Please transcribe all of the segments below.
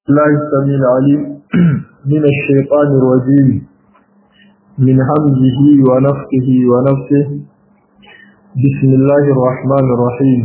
الله السميع العليم من الشيطان الرجيم من همزه ونفخه ونفسه بسم الله الرحمن الرحيم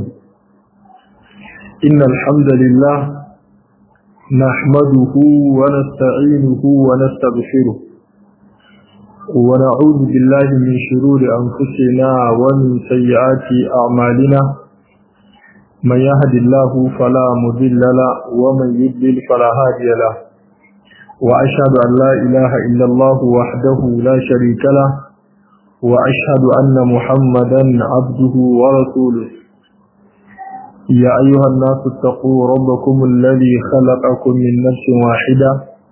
إن الحمد لله نحمده ونستعينه ونستغفره ونعوذ بالله من شرور أنفسنا ومن سيئات أعمالنا من يهد الله فلا مضل له ومن يضلل فلا هادي له وأشهد أن لا إله إلا الله وحده لا شريك له وأشهد أن محمدا عبده ورسوله يا أيها الناس اتقوا ربكم الذي خلقكم من نفس واحدة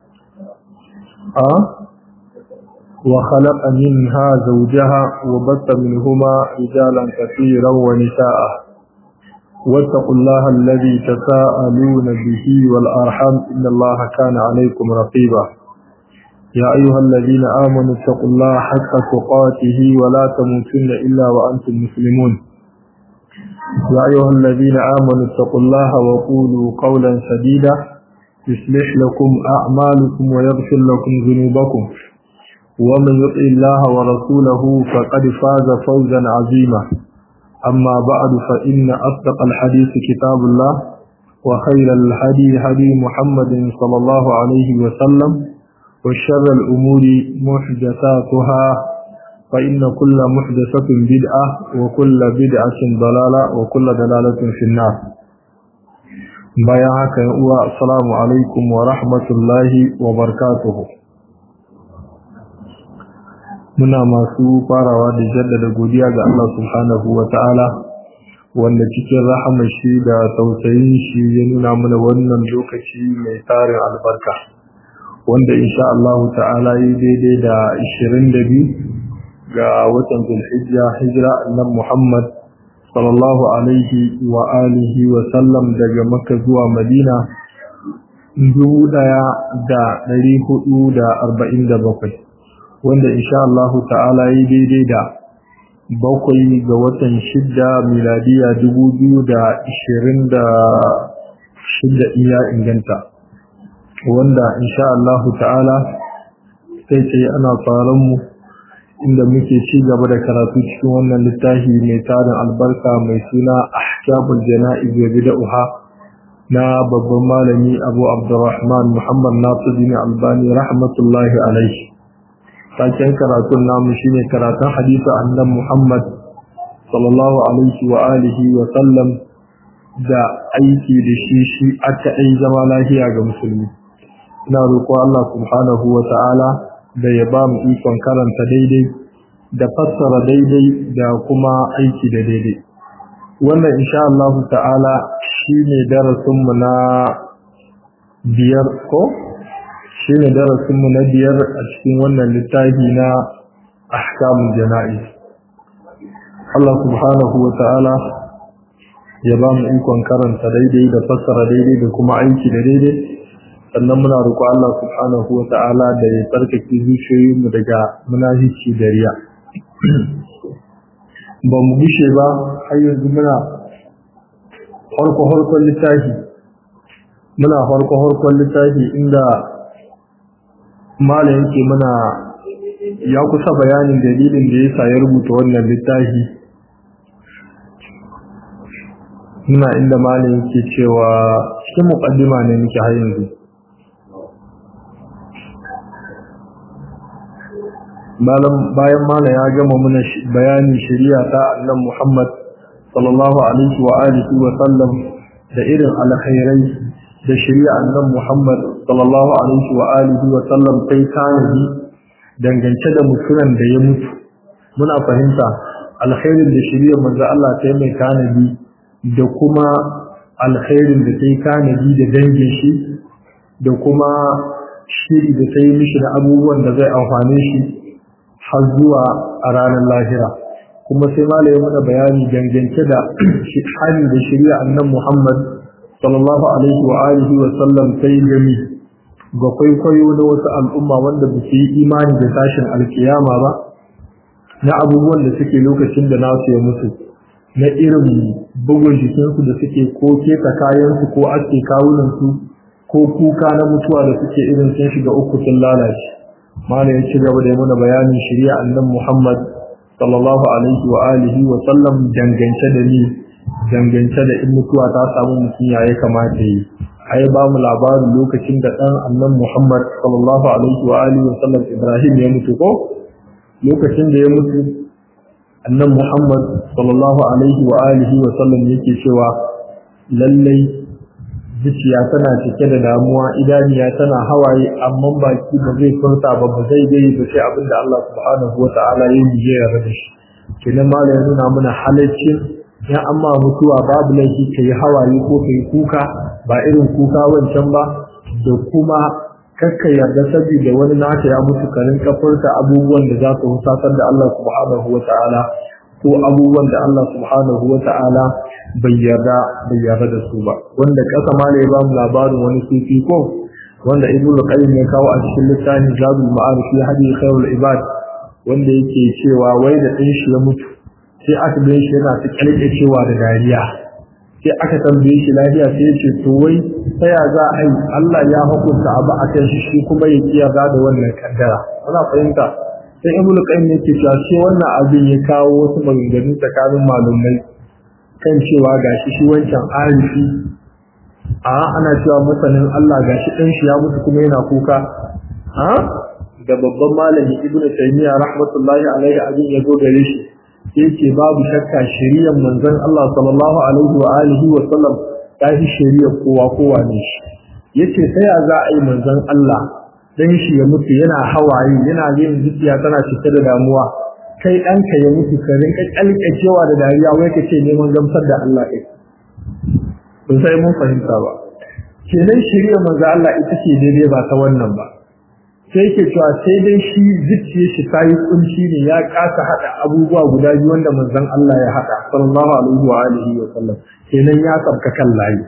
أه؟ وخلق منها زوجها وبث منهما رجالا كثيرا ونساء واتقوا الله الذي تساءلون به والأرحم إن الله كان عليكم رقيبا يا أيها الذين آمنوا اتقوا الله حق تقاته ولا تموتن إلا وأنتم مسلمون يا أيها الذين آمنوا اتقوا الله وقولوا قولا سديدا يصلح لكم أعمالكم ويغفر لكم ذنوبكم ومن يطع الله ورسوله فقد فاز فوزا عظيما أما بعد فإن أصدق الحديث كتاب الله وخير الهدي هدي محمد صلى الله عليه وسلم وشر الأمور محدثاتها فإن كل محدثة بدعة وكل بدعة ضلالة وكل دلالة في النار بياك السلام عليكم ورحمة الله وبركاته muna masu farawa da jaddada godiya ga Allah subhanahu wa ta'ala wanda cikin rahamar shi da tausayin shi ya nuna mana wannan lokaci mai tarin albarka wanda insha Allah ta'ala yi daidai da 22 ga watan zulhijja hijira annan Muhammad sallallahu alaihi wa alihi wa sallam daga Makka zuwa Madina dubu ɗaya da ɗari hudu da arba'in da bakwai wanda insha Allah ta'ala yi daidai da bakwai ga watan shidda miladiya dubu biyu da ishirin da shidda iya inganta wanda insha Allah ta'ala sai ce ana mu inda muke ci gaba da karatu cikin wannan littafi mai tarin albarka mai suna ahkamul jana'iz wa bid'ah na babban malami Abu Abdurrahman Muhammad Nasiruddin Albani rahmatullahi alaihi taken karatun namu shine karatun hadisi annan Muhammad sallallahu alaihi wa alihi wa sallam da aiki da shi shi aka ai zama lafiya ga musulmi ina roƙo Allah subhanahu wa ta'ala da ya ba mu ikon karanta daidai da fassara daidai da kuma aiki da daidai wannan insha Allah ta'ala shine darasin mu na biyar ko shi ne darasinmu na biyar a cikin wannan littafi na ahkamun jana'iz Allah subhanahu wa ta'ala ya ba mu ikon karanta daidai da fassara daidai da kuma aiki da daidai sannan muna roƙo Allah subhanahu wa ta'ala da ya tsarkake zuciyoyinmu daga munafici da riya ba mu gushe ba har yanzu muna farko-farkon littafi muna farko-farkon littafi inda malam yake mana ya kusa bayanin dalilin da yasa ya rubuta wannan littafi muna inda malam yake cewa cikin muqaddima ne muke har yanzu malam bayan malam ya gama mana bayanin shari'a ta annan Muhammad sallallahu alaihi wa alihi wa sallam da irin alkhairai da shari'a annan Muhammad sallallahu alaihi wa alihi wa sallam sai tanadi dangance da mutumin da ya mutu muna fahimta alkhairin da shari'a manzo Allah ta mai tanadi da kuma alkhairin da sai tanadi da dangin shi da kuma shiri da sai mishi da abubuwan da zai amfane shi har zuwa a ranar lahira kuma sai malai mana bayani dangance da hali da shari'a annan Muhammad sallallahu alaihi wa alihi wa sallam sai gami ga kwaikwayo na wasu al'umma wanda ba su yi imani da tashin alkiyama ba na abubuwan da suke lokacin da nasu ya mutu na irin bugun jikinsu da suke ko keta kayansu ko aske kawunansu ko kuka na mutuwa da suke irin sun shiga uku sun lalace malam ya ci gaba da mana bayanin shari'a annan Muhammad sallallahu alaihi wa alihi wa sallam dangance da ni dangance da in mutuwa ta samu mutum ya ya kamata yi ai ba mu labarin lokacin da dan annan Muhammad sallallahu alaihi wa alihi wa sallam Ibrahim ya mutu ko lokacin da ya mutu annan Muhammad sallallahu alaihi wa alihi wa sallam yake cewa lallai zuciya tana cike da damuwa idaniya tana hawaye amma baki ba zai furta ba ba zai gai ba sai abin da Allah subhanahu wa ta'ala ya yi ya yarda da shi kenan malam ya nuna mana halaccin ya amma mutuwa babu laifi ka yi hawaye ko ka yi kuka ba irin kuka wancan ba da kuma kakka yarda saboda wani naka ya mutu ka rinka furta abubuwan da za su husatar da Allah subhanahu wa ta'ala ko abubuwan da Allah subhanahu wa ta'ala bai yarda bai yarda da su ba wanda kasa ma ya ba mu labarin wani sufi ko wanda ibnu qayyim ya kawo a cikin littafin zabul ma'arif fi hadi khairul ibad wanda yake cewa wai da din shi ya mutu sai aka ga shi yana ta kalke cewa da dariya sai aka tambaye shi lafiya sai ya ce to wai ta ya za a yi Allah ya hukunta abu a kan shi shi kuma ya kiyarda da wannan kaddara kuna fahimta sai ibnu qayyim yake cewa sai wannan abin ya kawo wasu maganganu tsakanin malumai kan cewa gashi shi wancan arifi a ana cewa masanin Allah gashi ɗan shi ya mutu kuma yana kuka a da babban malami ibnu taymiya rahmatullahi alaihi abin ya zo gare shi yake babu shakka shari'ar manzon Allah sallallahu alaihi wa alihi wa sallam ta fi shari'ar kowa kowa ne shi yace sai ya za a yi manzon Allah dan shi ya mutu yana hawaye yana yin zuciya tana cike da damuwa kai ɗanka ya mutu ka rinka kyalkacewa da dariya wai ka ce neman gamsar da Allah ɗin ba sai mun fahimta ba kenan shirya manzo Allah ita ce daidai ba ta wannan ba sai ke cewa sai dai shi zuciya shi ta yi kunci ne ya kasa haɗa abubuwa guda biyu wanda manzon Allah ya haɗa sallallahu alaihi wa alihi wa sallam kenan ya sabka kan layi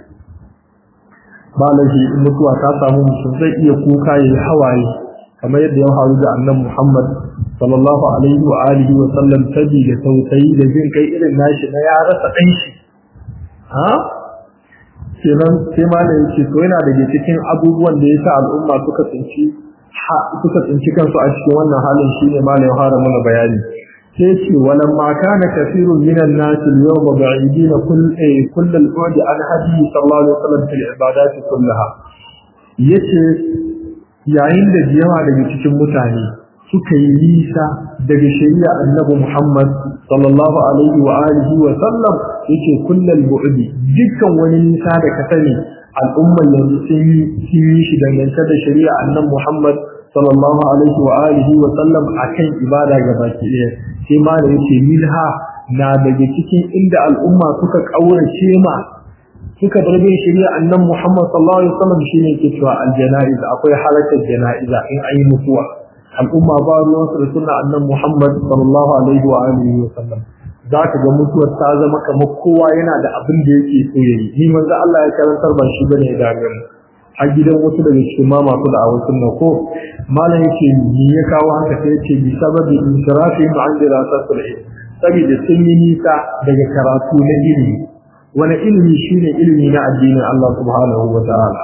ba laifi in mutuwa ta samu mutum zai iya kuka ya yi hawaye kamar yadda ya faru da annan Muhammad sallallahu alaihi wa alihi wa sallam tabi da tausayi da jin kai irin nashi na ya rasa dan shi ha kenan sai ma da yake to yana daga cikin abubuwan da yasa al'umma suka tsinci suka tsinci kansu a cikin wannan halin shine ma da ya fara mana bayani sai ce walam ma kana kathirun minan nas al-yawma ba'idin kull kull al-bu'd an hadi sallallahu alaihi wa sallam fil ibadat kullaha yace yayin da yawa daga cikin mutane suka yi nisa daga shari'a annabi Muhammad sallallahu alaihi wa alihi wa sallam yake kullal bu'di dukkan wani nisa da ka sani al'ummar yanzu sun yi shi dangance da shari'a annabi Muhammad sallallahu alaihi wa alihi wa sallam akan ibada gabaki ɗaya sai ma da yake minha na daga cikin inda al'umma suka kaurace ma suka bar bin shari'a annabi Muhammad sallallahu alaihi wa sallam shine yake cewa al-janaiz akwai halakar janaiza in ayi mutuwa al'umma ba ruwansu da suna annan Muhammad sallallahu alaihi wa alihi wa sallam za ka ga mutuwar ta zama kamar kowa yana da abin da yake so ya yi ni manzo Allah ya karantar ba shi bane da gani a gidan wasu daga cikin ma masu da awon sunna ko malam yake ni ya kawo haka sai yace bi sababi insirafi ma an dirasatul ilm saboda sun yi nisa daga karatu na ilimi wani ilimi shine ilimi na addinin Allah subhanahu wa ta'ala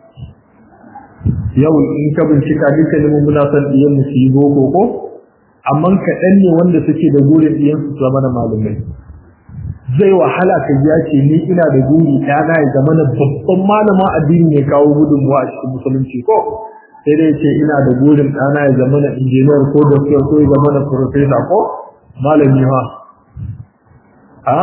yau in ka bincika dukkanin muna son ɗiyan mu su yi boko ko amma kaɗan ne wanda suke da gurin ɗiyan su zama na malumai zai wahala ka ya ce ni ina da guri ɗana ya zama na babban malama addini ne kawo gudunmuwa a cikin musulunci ko sai dai ce ina da gurin ɗana ya zama na injiniyar ko doktor ko ya zama na profesa ko malami ha a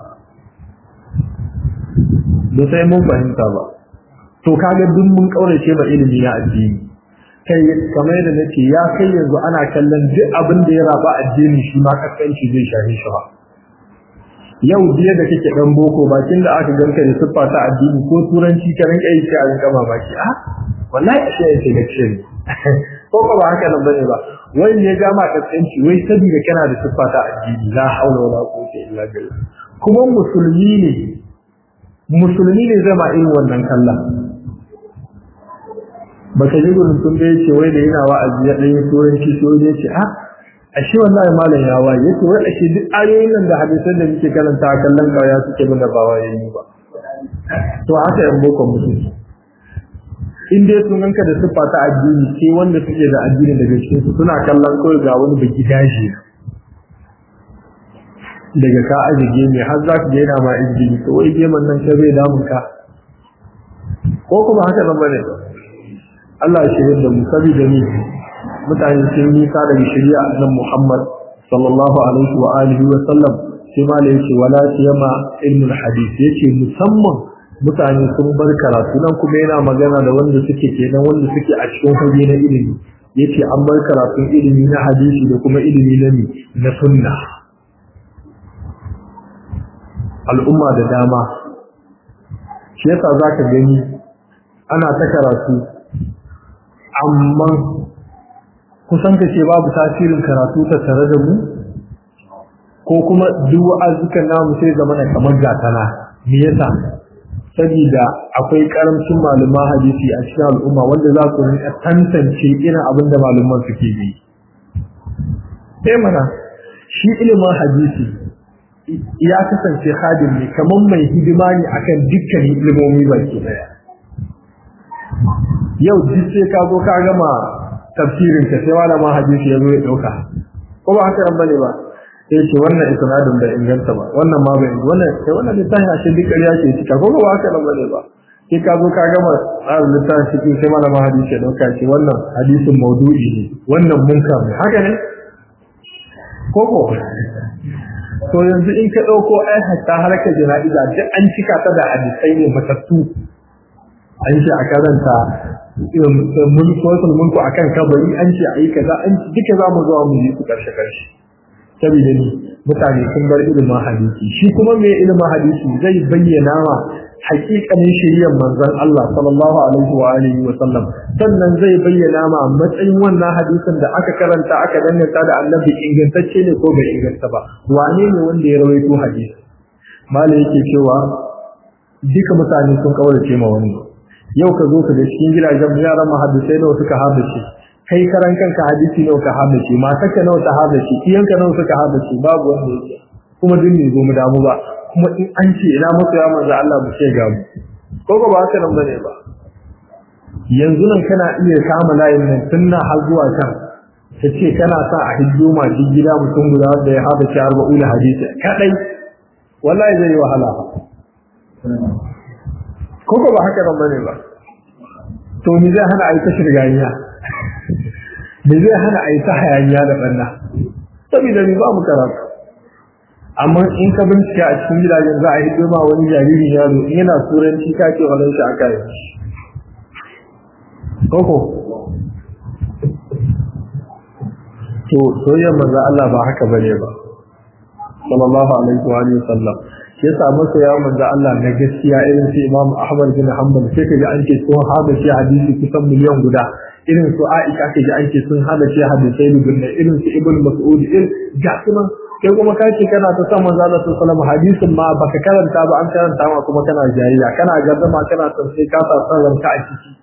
da sai mun fahimta ba to kaga duk mun kaurace ba ilimi na addini kai kamar yadda nake ya kai yanzu ana kallon duk abin da ya raba addini shi ma kaskanci zai shafe shi ba yau jiya da kake dan boko bakin da aka ganka da siffa ta addini ko turanci ka rinka yi sai a rinka mamaki a wallahi ashe yake da ce ko ba ba haka nan bane ba wai ne ga ma kaskanci wai saboda kana da siffa ta addini la haula wala quwwata illa billah kuma musulmi ne musulmi ne zama irin wannan kallon baka ji gurin sun da yace wai da yana wa'azi ya dan turanci so ne yace a ashe wallahi malam ya waye yace wai ashe duk ayoyin nan da hadisan da muke karanta kallon kawaya suke bin da ba waye ni ba to haka yan boko mutum in dai sun ganka da siffa ta addini sai wanda suke da addini daga cikin su suna kallon kawai ga wani baki dashi daga ka aje gemi har za ka daina ma injili to wai geman nan ka bai damun ka ko kuma haka nan bane Allah ya shirya da mu saboda ni mutane sun nisa daga shari'a annabi Muhammad sallallahu alaihi wa alihi wa sallam sai ma da yake wala siyama ilmul hadith yake musamman mutane sun bar karatu nan kuma yana magana da wanda suke kenan wanda suke a cikin fage na ilimi yace an bar karatun ilimi na hadisi da kuma ilimi na mi na sunna al'umma da dama shi yasa zaka gani ana ta karatu amma kusan ka ce babu tasirin karatu ta tare da mu ko kuma duk wa'azukan namu sai zama na kamar gatana me yasa saboda akwai karamcin malaman hadisi a cikin al'umma wanda za su rinka tantance irin abin da malaman suke yi sai mana shi ilimin hadisi ya kasance hadim ne kamar mai hidima ne akan dukkanin ilimomi baki daya yau duk sai ka zo ka gama tafsirin ka sai malaman hadisi ya zo ya dauka ko ba haka ran bane ba sai ce wannan isnadin bai inganta ba wannan ma bai wannan sai wannan littafin a cikin ƙarya ke cika ko ba haka nan bane ba sai ka zo ka gama tsarin littafin cikin sai malama hadisi ya dauka ce wannan hadisin maudu'i ne wannan munkar ne haka ne ko ko to yanzu in ka dauko ai hatta harkar jana'iza duk an cika ta da hadisai ne matattu an ce a karanta mulku wasu mulku akan kabari an ce a yi kaza an duka za mu zuwa mu yi su karshe karshe saboda ni mutane sun bar ilimin hadisi shi kuma mai ilimin hadisi zai bayyana ma hakikanin shiriyar manzon Allah sallallahu alaihi wa alihi wa sallam sannan zai bayyana ma matsayin wannan hadisin da aka karanta aka danganta da annabi ingantacce ne ko bai inganta ba wane ne wanda ya rawaito hadisi malai yake cewa duka mutane sun kaurace ma wani yau ka zo ka ga cikin gidajen yaran muhaddisai nawa suka haddace kai karan kanka hadisi nawa ka haddace matarka nawa ta haddace iyanka nawa suka haddace babu wanda yake kuma duk ne zo mu damu ba kuma in an ce ina musu ya manzo Allah mu ce ga mu ko ba haka nan bane ba yanzu nan kana iya kama layin nan tunna har zuwa kan ta ce kana sa a hiddo ma duk gida mutum guda wanda ya haddace arba'una hadisi kadai wallahi zai yi wahala ko ba haka nan bane ba to ni zai hana a yi ta shirganiya me zai hana a yi ta hayaniya da ɓanna saboda ni ba mu karatu amma in ka bincika a cikin gidajen za a yi ma wani jariri yaro in yana turanci ka ce wa shi aka yi koko to soyayyar manzo Allah ba haka bane ba sallallahu alaihi wa alihi wasallam shi yasa masa ya manzo Allah na gaskiya irin su Imam Ahmad bin Hanbal sai kaga an ce sun hada shi hadisi kusan miliyan guda irin su Aisha kaga an ce sun hada shi hadisai guda irin su Ibn Mas'ud irin ga sunan kai kuma ka ce kana ta san manzo Allah sallallahu alaihi wasallam hadisin ma baka karanta ba an karanta ma kuma kana jayayya kana gardama kana san sai ka sa san ranka a ciki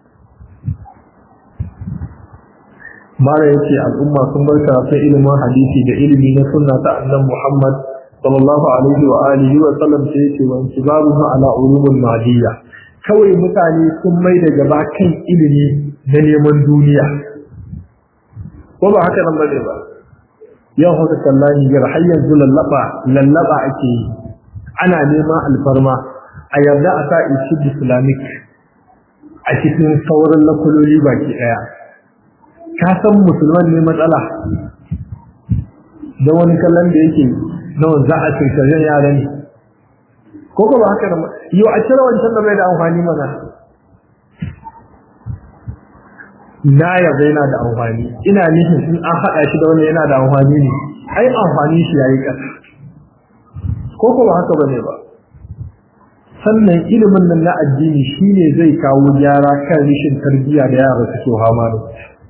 mara yace al'umma sun bar karatun ilimin hadisi da ilimi na sunna ta annabi Muhammad sallallahu alaihi wa alihi wa sallam sai yace wa intibaruhu ala ulumul madiyya kawai mutane sun mai da gaba kan ilimi na neman duniya ko ba haka nan bane ba yau haka kallani gar har yanzu lallaba lallaba ake yi ana neman alfarma a yarda a sa ishi islamic a cikin sauran lakuloli baki daya ka san musulman ne matsala da wani kallon da yake nawa za a cirkajen yara ne ko ba haka nan yau a cire wancan da bai da amfani mana na yarda yana da amfani ina nufin in an haɗa shi da wanda yana da amfani ne ai amfani shi yayi ƙasa ko ko ba haka bane ba sannan ilimin nan na addini shine zai kawo gyara kan rishin tarbiyya da yara suke hama da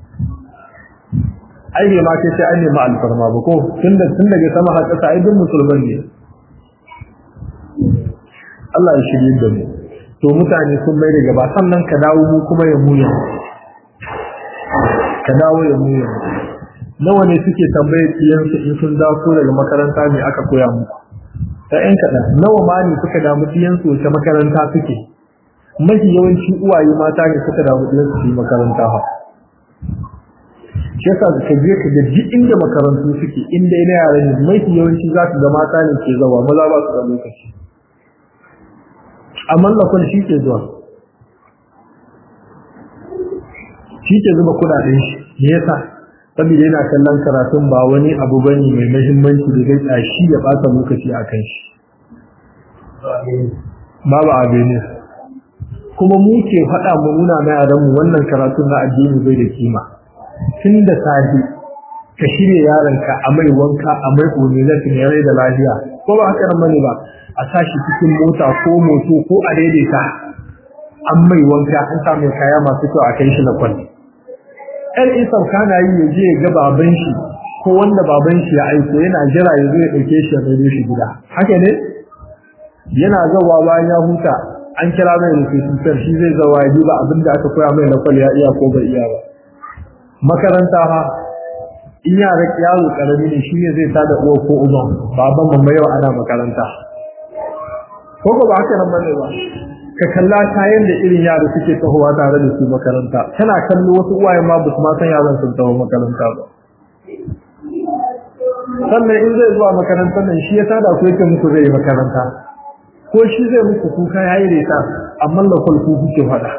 ai bai ma kai sai an nemi alfarma ba ko tunda tun daga sama har ƙasa ai duk musulman ne Allah ya shirye da mu to mutane sun mai da gaba sannan ka dawo mu kuma ya muya ka dawo ya muya nawa ne suke tambaye kiyansu in sun dawo daga makaranta ne aka koya muku ta ƴan kaɗan nawa ma ne suka damu kiyansu wace makaranta suke mafi yawanci uwaye mata ne suka damu ɗin su yi makaranta ha shi yasa ka je ka ga duk inda makarantu suke inda ina yara ne mafi yawanci za ka ga mata ne ke zawa maza ba su da lokaci amma lafal shi ke zuwa shi ke zuba kuɗaɗen shi me yasa saboda yana kallon karatun ba wani abu bane mai muhimmanci da zai tsashi ya ɓata lokaci a kan shi babu abin kuma mu ke faɗa mu nuna na yaran mu wannan karatun na addini bai da kima tun da safe ka shirya yaronka a mai wanka a mai ƙunilafin ya rai da lafiya ko ba haka nan bane ba a sashi cikin mota ko moto ko a daidaita an mai wanka an sa mai kaya masu kyau a kai shi na kwalli ɗan isan kana yi ya je ga baban shi ko wanda baban shi ya aiko yana jira ya zo ya ɗauke shi ya mai shi gida haka ne yana zawa bayan ya huta an kira mai rufetusar shi zai zawa ya duba abin da aka koya mai na kwal ya iya ko bai iya ba makaranta ha in yara yaro karami ne shi ne zai tada uwa ko uban baban mamma yau ana makaranta ko ba haka nan bane ba ka kalla kayan da irin yara suke tahowa tare da su makaranta kana kallo wasu uwaye ma ba su ma san yaran sun taho makaranta ba sannan in zai zuwa makarantar nan shi ya tada ku yake muku zai yi makaranta ko shi zai muku kuka yayi reta amma lakul ku kuke fada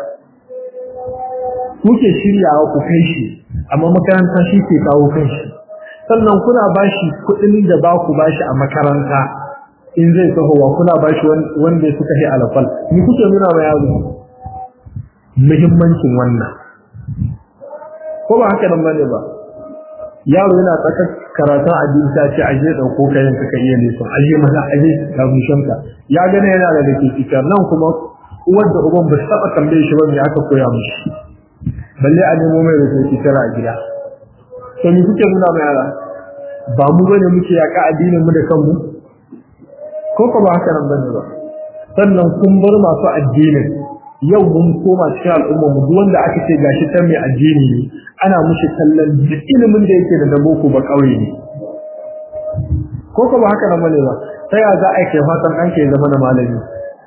kuke shiryawa ku kai shi amma makaranta shi ke kawo kanshi sannan kuna bashi kuɗin da ba ku bashi a makaranta in zai tahowa kuna bashi wanda suka yi alfal ni kuke nuna ma yaro muhimmancin wannan ko ba haka nan bane ba yaro yana tsaka karatun addini ta ce aje dauko kayan ka iya nesa aje maza aje ga mushanka ya gane yana da dake cikar nan kuma uwar da uban ba su taba tambaye shi ba me aka koya mishi balle a nemo mai rubutu tara a gida to ni kuke nuna mai yara ba mu bane muke yaka addinin mu da kanmu ko ko ba haka nan bane ba sannan kun bar masu addinin yau mun koma cikin al'umma mu duk wanda aka ce gashi ta mai addini ne ana mushi kallon duk ilimin da yake da na boko ba kauye ne ko ko ba haka nan bane ba sai ya za a kai fatan ɗanka ya zama na malami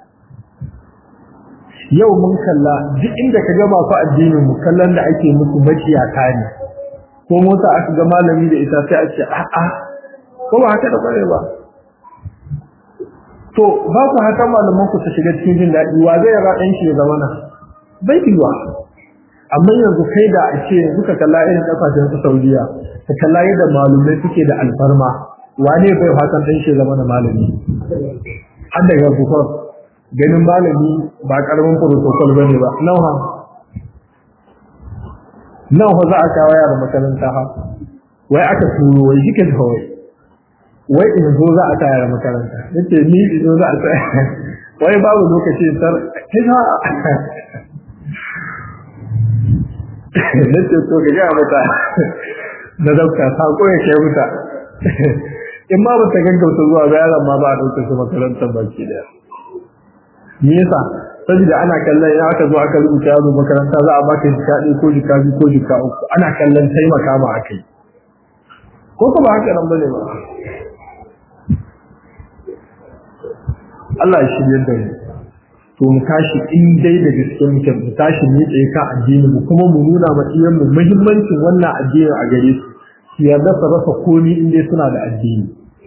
yau mun kalla duk inda ka ga masu addinin mu kallon da ake musu maciyata ne ko mota aka ga malami da ita sai a ce a'a ko ba haka da bare ba to ba ku haka malaman ku ta shiga cikin jin daɗi wa zai ra ɗan shi ya zama na bai yiwa amma yanzu kai da a ce yanzu ka kalla irin kasashen su Saudiya ka kalla yadda malumai suke da alfarma wane bai fatan ɗan shi ya zama na malami har daga bukor ganin malami ba karamin protocol bane ba nawa nawa za a kawo yara makaranta ha wai aka turo wai shike da wai wai in zo za a tayar makaranta nace ni in zo za a tayar wai babu lokaci tar kina nace to ga ga mata na dauka sako ya kai muta in ma ba ta gaggauta zuwa ga yaran ma ba a dauka su makarantar baki daya me yasa saboda ana kallon ya aka zo aka rubuta yaro makaranta za a baka jika ɗaya ko jika biyu ko jika uku ana kallon taimaka ma akai ko kuma haka nan bane ba Allah ya shirye da mu to mu tashi in dai da gaske muke mu tashi mu tsaye ka addini mu kuma mu nuna ma iyan mu muhimmancin wannan addini a gare su su yarda su rasa komi in dai suna da addini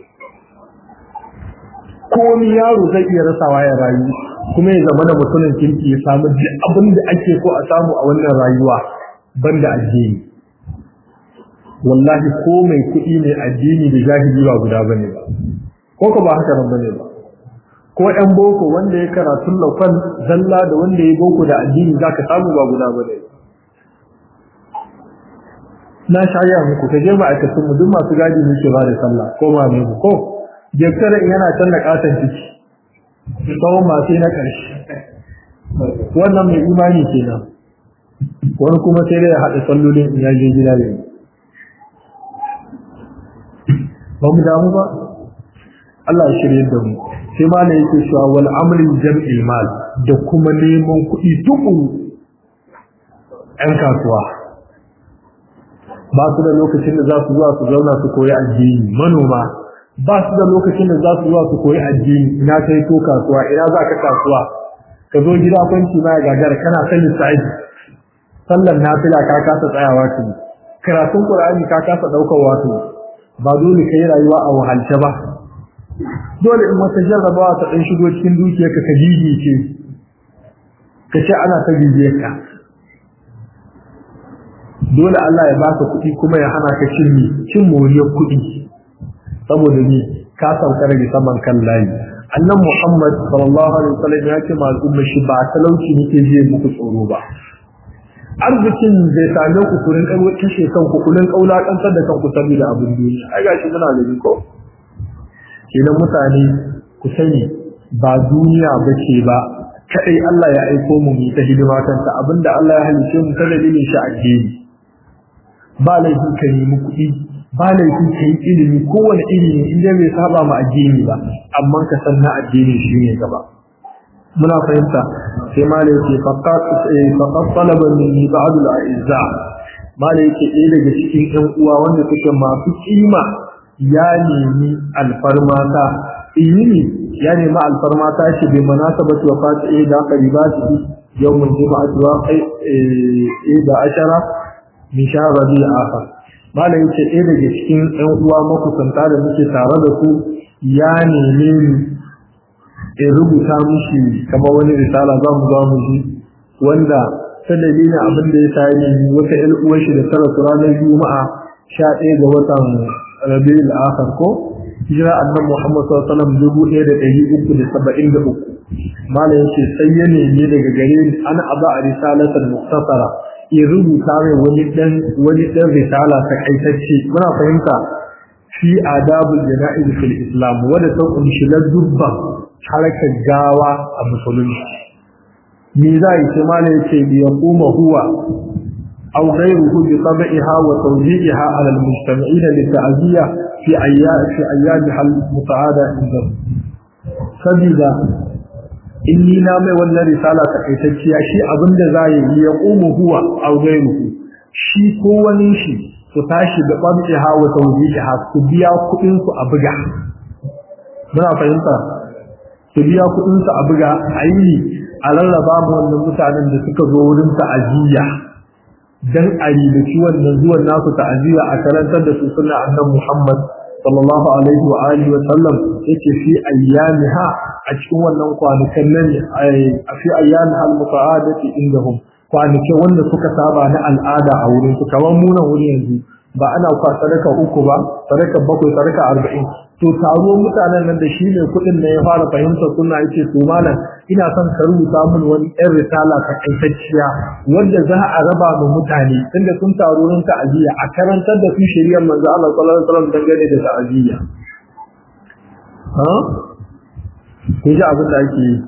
komi yaro zai iya rasawa ya rayu kuma ya zama da mutumin kirki ya samu duk abin da ake so a samu a wannan rayuwa banda addini wallahi ko mai kuɗi ne addini da jahili ba guda bane ba ko ko ba haka nan bane ba ko ɗan boko wanda ya karatu lokal zalla da wanda ya boko da addini zaka samu ba guda bane na shaya muku ta je ma'aikatan mu duk masu gadi muke ba da sallah ko ma ne ko jekara yana can da katon ciki tsawon masu na ƙarshe wannan mai imani kenan wani kuma sai dai ya haɗa sallolin in yaje gida ne ba mu damu ba Allah ya shirye da mu sai ma ne yake cewa wal amrin jam'il mal da kuma neman kuɗi tukuru ƴan kasuwa ba su da lokacin da za su zuwa su zauna su koyi addini manoma ba su da lokacin da za su zuwa su koyi addini ina kai to kasuwa ina za ka kasuwa ka zo gida kwanci ma ya gagara kana sallin sa'i sallar nafila ka kasa tsayawa ka karatun qur'ani ka kasa daukar wato ba dole ka yi rayuwa a wahalce ba dole in wata jarrabawa ta dan shigo cikin dukiyarka ka gigice ka ce ana ta gigiyarka dole Allah ya baka kuɗi kuma ya hana ka cin cin moriyar kuɗi saboda ni ka sauka daga saman kan layi annan Muhammad sallallahu alaihi wasallam ya ce ma al'umma shi ba talauci nake je muku tsoro ba arzikin zai same ku kurin kai kashe kanku kullun kaula kantar da kanku saboda abin duniya ai gashi muna da ko kenan mutane ku sani ba duniya bace ba kadai Allah ya aiko mu mu ta hidima kanta abinda Allah ya halice mu ta dalilin shi addini ba laifin ka nemi kuɗi ba laifin ka yi ilimi kowane ilimi inda bai saba ma addini ba amma ka san na addini shi ne gaba muna fahimta sai ma da yake faqat talaba min ba'd al-a'izza ma da yake ɗaya daga cikin ɗan uwa wanda suke masu kima ya nemi alfarmata ilimi ya nemi alfarmata shi bai munasabati wa fati da qaribati yawmul juma'ati wa da ashara min shahr rabi'ul akhir malam yace ɗaya daga cikin ɗan uwa makusanta da muke tare da su ya neme ni in rubuta mishi kamar wani risala za mu za mu ji wanda ta dalilin abin da ya sa ni wata ƴan uwar shi da tara su ranar juma'a sha ɗaya ga watan rabi'ul akhir ko hijira annabi Muhammad sallallahu alaihi wasallam dubu ɗaya da ɗari uku da saba'in da uku malam yace sai ya nemi daga gare ni ana aba a risalatan muktasara ya rubuta mai wani dan wani dan risala ta kaitacce muna fahimta fi adabul jana'iz fil islam wanda ta kunshi dubba harakar gawa a musulunci me za yi ce mala yace bi yaquma huwa aw ghayruhu bi tab'iha wa tawji'iha ala al mujtami'in li ta'ziya fi ayyam fi ayyamiha al muta'ada inda sabida inni na mai wannan risala takaitacciya shi abinda za yi ya qumu huwa aw ghayruhu shi ko wani shi su tashi da ɓamciha wa tawjiha su biya kuɗin su a buga muna fahimta su biya kuɗin su a buga ayi a rarraba mu wannan mutanen da suka zo wurin ta'aziyya dan a ribaci wannan zuwan nasu ta'aziyya a karantar da su sunna annabi Muhammad sallallahu alaihi wa alihi wa sallam yake fi ayyamiha a cikin wannan kwanakan nan a fi ayyamiha al-muta'adati indahum kwanake wanda suka saba na al'ada a wurin su kamar muna wuri yanzu ba ana kwa sadaka uku ba sadaka bakwai sadaka arba'in to taro mutanen nan da shi ne kuɗin da ya fara fahimtar suna yake to malam ina son ka rubuta min wani ɗan risala ta kaitacciya wanda za a raba ma mutane tunda sun taro rin ta'aziyya a karantar da su shari'ar manzo Allah sallallahu alaihi wasallam dangane da ta'aziyya ha kun ji abin da ake yi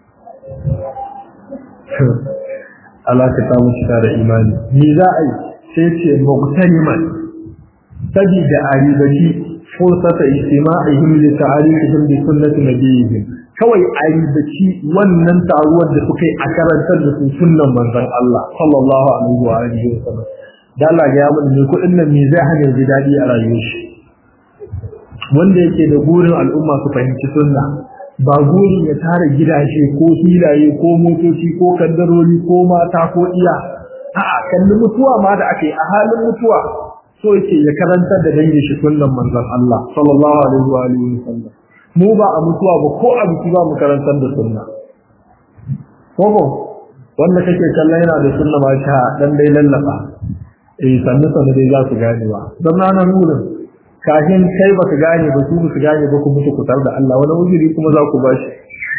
Allah ka samu cika da imani ni za a yi sai ce mugtaniman sabida a ribaci fursata istima'ihim li ta'arifihim bi sunnati nabiyihim kawai a ribaci wannan taruwar da suka yi a karantar da su sunnan manzon Allah sallallahu alaihi wa alihi wa sallam da Allah ga ya mun ne kudin nan me zai hana ji dadi a rayuwar shi wanda yake da burin al'umma su fahimci sunna ba gurin ya tara gidaje ko filaye ko motoci ko kaddarori ko mata ko iya a'a kalli mutuwa ma da ake a halin mutuwa so yake ya karanta da dangin shi sunnan manzon Allah sallallahu alaihi wa alihi wasallam mu ba a mutuwa ba ko a biki ba mu karantar da sunna koko wanda kake kallon yana da sunna ma sha dan dai lallaba eh sannu sannu dai za su gane ba dan na nuna kafin kai baka gane ba su ba su gane ba ku mutu ku tar da Allah wani wujiri kuma za ku bashi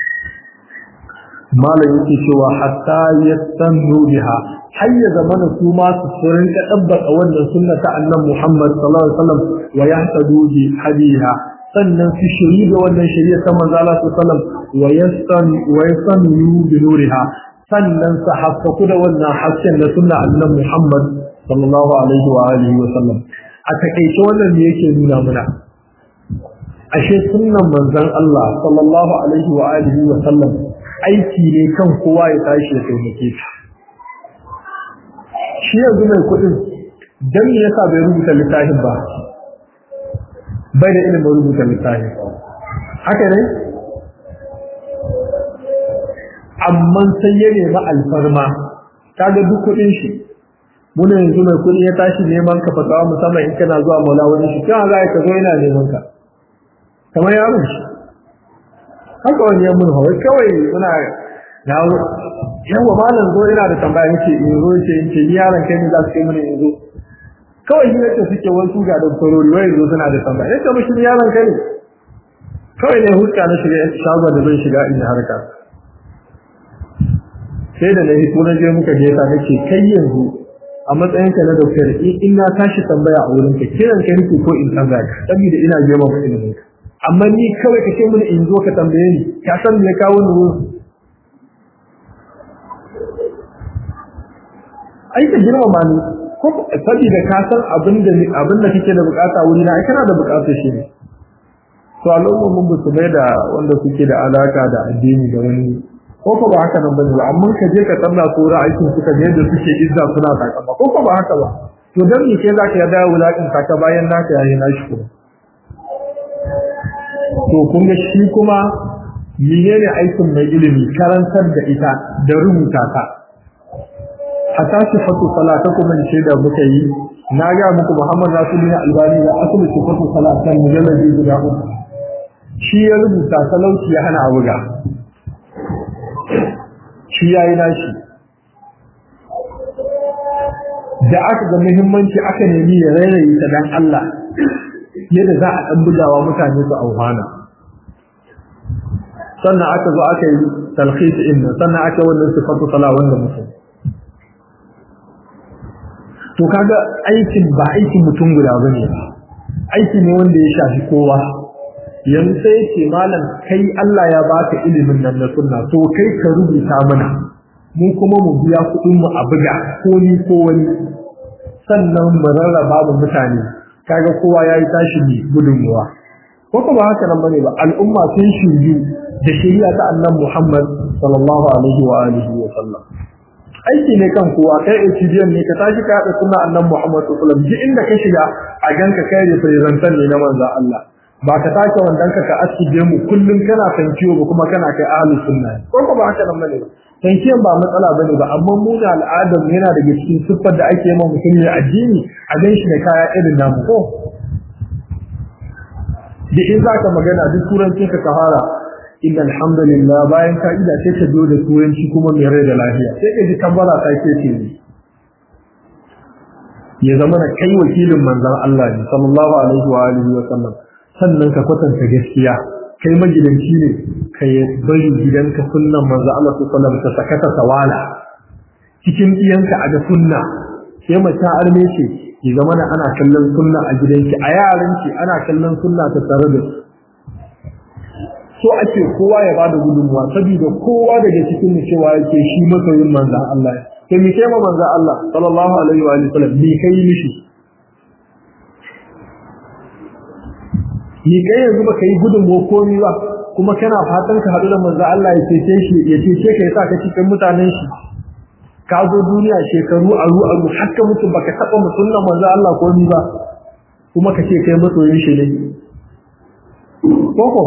malam yake cewa hatta yastannu biha har ya zamana su ma su furin ka dabbaka wannan sunna ta annabi Muhammad sallallahu alaihi wasallam wa yahtadu bi hadiha sannan su shiri da wannan shari'a ta manzo Allah sallallahu alaihi wasallam wa yastan wa yastannu bi nuriha sannan su haskaku da wannan hasken na sunna annabi Muhammad sallallahu alaihi wa alihi wasallam a takeice wannan ne yake nuna muna ashe sunnan manzon Allah sallallahu alaihi wa alihi wasallam aiki ne kan kowa ya tashi ya taimake shi shi yanzu mai kudin don me yasa bai rubuta littafin ba bai da ilimin rubuta littafin haka ne amma sai ya nemi alfarma kaga duk kuɗin shi muna yanzu mai kuɗi ya tashi neman ka fatawa musamman in kana zuwa maula wani shi kan za ka zo yana neman ka kamar yaron shi haka wani ya mun hawa kawai muna na yawa malam zo ina da tambaya yake in zo yake in ce ni yaron kai ne za su kai mana in zo kawai shi yake suke wasu ga doktorori wai zo suna da tambaya yake mishi ni yaron kai ne kawai ne huska na shiga shagon da zan shiga in harka sai da na hito na je muka je ta nake kai yanzu a matsayin ka na doktor in na tashi tambaya a wurin ka kiran ka nake ko in tambaya ka saboda ina je ma ilimin ka amma ni kawai ka ce mini in zo ka tambaye ni ka san me ya kawo ni wurin ai ka girmama ni ko saboda ka san abin da abin da kake da bukata wuri na ai kana da bukatar shi ne to al'umma mun ba su da wanda suke da alaka da addini da wani ko ko ba haka nan bane ba amma ka je ka tsalla su ra'ayin suka ne da suke izza suna takama ko ko ba haka ba to dan me ke zaka yarda wulakin ka bayan naka yayi nashi kuma to kun ga shi kuma menene aikin mai ilimi karantar da ita da rubuta ta hatta sifatu salatakum min da muka yi na ga muku Muhammad Rasulullahi Albani da asali sifatu salatan mujalladi guda uku shi ya rubuta talauci ya hana abuga shi yayi nashi da aka ga muhimmanci aka nemi ya rairaye ta dan Allah yadda za a dan bugawa mutane su auhana sannan aka zo aka yi talkhis inna sannan aka wannan sifatu sala wanda mutum to kaga aikin ba aikin mutum guda bane aiki ne wanda ya shafi kowa yanzu sai ce malam kai Allah ya baka ilimin nan na sunna to kai ka rubuta mana mu kuma mu biya kuɗin mu a buga ko ni ko wani sannan mu rarraba mu mutane kaga kowa yayi tashi ne gudunmuwa ko ba haka nan bane ba al'umma sun shiryu da shari'a ta annabi Muhammad sallallahu alaihi wa alihi wa sallam aiki ne kan kowa kai HDN ne ka tashi ka haɗa sunna annabi Muhammad sallallahu alaihi wa sallam inda ka shiga a ganka kai representant ne na manzo Allah ba ka take wandan ka ka asije mu kullun kana tankiyo ba kuma kana kai ahli sunna ko ko ba haka nan bane ba tankiyan ba matsala bane ba amma mu da al'adar yana daga cikin siffar da ake yi mutum ne addini a gan shi ne kaya irin namu ko da in zaka magana duk turancin ka ka fara inna alhamdulillah bayan ka ida sai ka biyo da turanci kuma mai rai da lafiya sai ka ji kabbara ta ke ce ne ya zama na kai wakilin manzon Allah ne sallallahu alaihi wa alihi wa sallam sannan ka kwatanta gaskiya kai magidanci ne ka bari gidanka sunnan manzo Allah sallallahu alaihi ta sakata sawala cikin iyanka a ga sunna sai mace arme ce ki zama ana kallon sunna a gidanki a yaran ki ana kallon sunna ta tare da so ake kowa ya bada gudunmuwa saboda kowa daga cikin mu cewa yake shi masoyin manzon Allah sai mi kai ma manzon Allah sallallahu alaihi wa sallam bi kai mishi ni kai yanzu baka yi gudun komi ba kuma kana fatan ka haɗu da manzo Allah ya cece shi ya cece ka yasa ka cikin mutanen shi ka zo duniya shekaru aru aru har ka mutu baka taɓa musulman manzo Allah komi ba kuma ka ce kai masoyin shi ne koko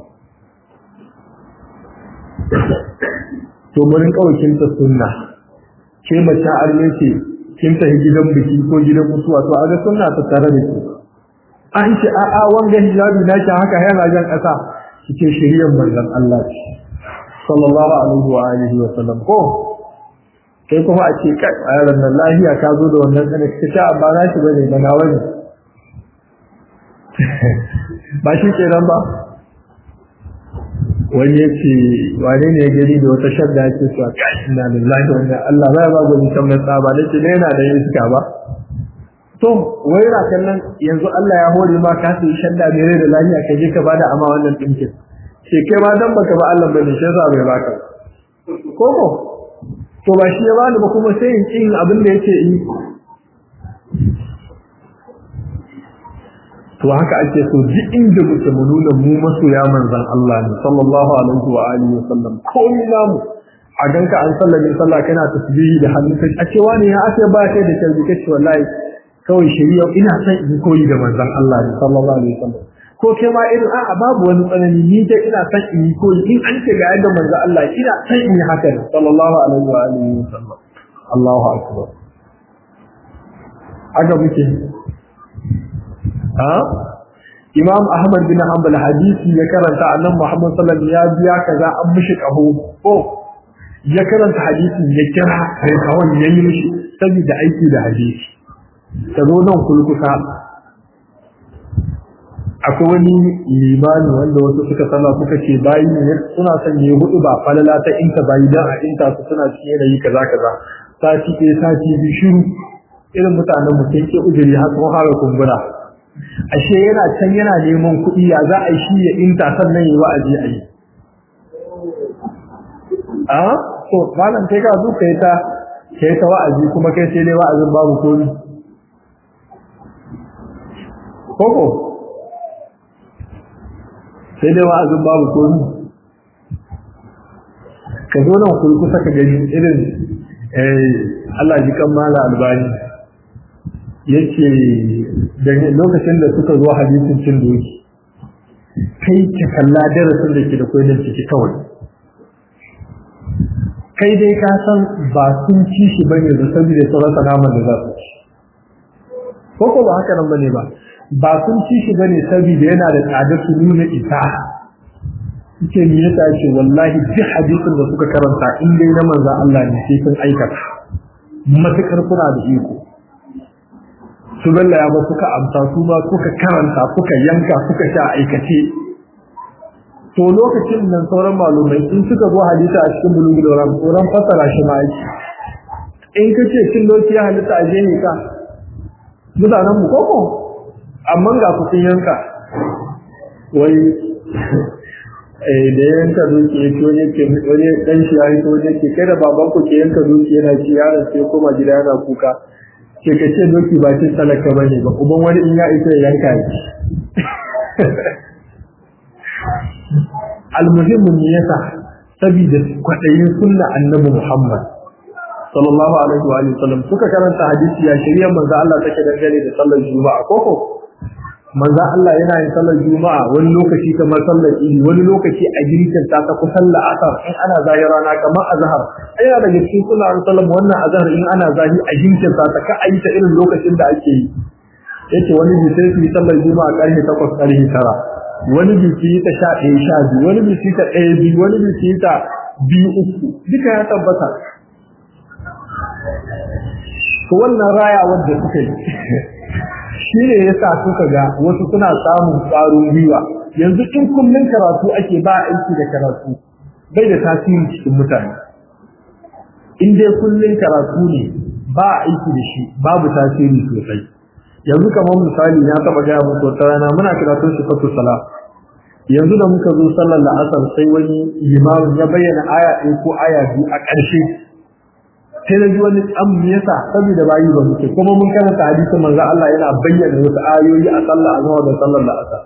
to mun kawai kin ta sunna ke mace arme ce kin tafi gidan biki ko gidan mutuwa to a ga sunna ta tare da ki an ce a'a wanga hijabi na ki haka yana jan ƙasa cikin shiriyar manzon Allah sallallahu alaihi wa alihi wa sallam ko kai kuma a ce kai a yaran nan lafiya ka zo da wannan tsane ka ce amma na shi bane da nawa ne ba shi ke nan ba wani ya ce wane ne ya gani da wata shadda ake cewa kai ina lillahi wa inna Allah ba ya ba gwani kan mai tsaba ne ce ne yana da iska ba to wai na kallon yanzu Allah ya hore ma ka sai shadda mai rai da lafiya ka je ka bada ama wannan dinkin sai kai ma dan baka ba Allah bane shi yasa bai baka koko to ba shi ya bani ba kuma sai in yin abin da yake yi to haka ake so duk inda muke mu nuna mu masoya manzon Allah ne sallallahu alaihi wa alihi wasallam komai namu a ganka an sallame sallah kana tasbihi da hannu kai a cewa ne ya ake ba kai da kalbi kace wallahi kawai shari'a ina son in koyi da manzon Allah ne sallallahu alaihi wasallam ko kai ma irin a'a babu wani tsanani ni dai ina son in yi koyi in an ce ga yadda manzo Allah ina son in yi haka ne sallallahu alaihi wa alihi wa sallam Allahu akbar haka muke ha Imam Ahmad bin Hanbal hadisi ya karanta annabi Muhammad sallallahu alaihi wasallam ya biya kaza an mishi kaho ko ya karanta hadisin ya kira kai kawai yayi mishi saboda aiki da hadisi ta zo nan kulkusa akwai wani limani wanda wasu suka sana suka ce bayi ne suna son yi hudu ba falala ta inta bayi dan a inta su suna cikin yanayi kaza kaza sati ɗaya sati biyu shiru irin mutanen mu sai ke ujiri har sun fara kumbura ashe yana can yana neman kuɗi ya za a yi shi ya inta sannan yi wa'azi a yi a to malam kai ka zo kai ta kai ta wa'azi kuma kai sai dai wa'azin babu komi koko sai dai wa'azin babu komi ka zo nan kuri kusa ka gani irin Allah ji kan mala albani yace da lokacin da suka zo hadisin cin doki kai ka kalla darasin da ke da koyar ciki kawai kai dai ka san ba sun ci shi bane da saboda sauran naman da za su ci ko ko ba haka nan bane ba ba sun ci shi bane saboda yana da tsada su nuna ita yake ni yasa ce wallahi duk hadisin da suka karanta in dai na manzon Allah ne sai sun aikata matukar kuna da iko su balla ya ba suka amsa su ba suka karanta suka yanka suka sha aikace to lokacin nan sauran malumai in suka zo hadisi a cikin bulugul maram tsoron fasara shi ma yake in kace cin doki ya halitta a jeni ka mutanen mu koko amma ga ku sun yanka wai eh da yanka doki ya to ne ke wani dan shi ya to ne ke kai da baban ku ke yanka doki yana ci yaron sai koma gida yana kuka ke kace doki ba cin talaka bane ba uban wani in ya isa ya yanka shi almuhimmu ne yasa saboda kwadayin sunna annabi Muhammad sallallahu alaihi wa alihi wasallam suka karanta hadisi ya shari'a manzo Allah take dangane da sallar juma'a koko manzo Allah yana yin sallar juma'a wani lokaci kamar sallar idi wani lokaci a girkin ta ta kusan la'asar in ana zahi rana kamar azhar yana daga cikin sunna sallam wannan azhar in ana zahi a girkin ta ka ayi ta irin lokacin da ake yi yace wani bi sai su yi sallar juma'a karfe 8 karfe 9 wani biki ta sha ɗaya sha biyu wani biki ta ɗaya biyu wani biki ta biyu uku duka ya tabbata to wannan raya wanda suka yi shi ne ya sa suka ga wasu suna samun ƙwarin gwiwa yanzu in kullum karatu ake ba aiki da karatu bai da tasiri cikin mutane in dai kullum karatu ne ba aiki da shi babu tasiri sosai yanzu kamar misali na taba gaya muku wata rana muna karatun shi fatu sala yanzu da muka zo sallar la'asar sai wani limamin ya bayyana aya ɗaya ko aya biyu a ƙarshe sai na ji wani tsan me yasa saboda bayi ba muke kuma mun karanta hadisin manzo Allah yana bayyana wasu ayoyi a sallar azhar da sallar la'asar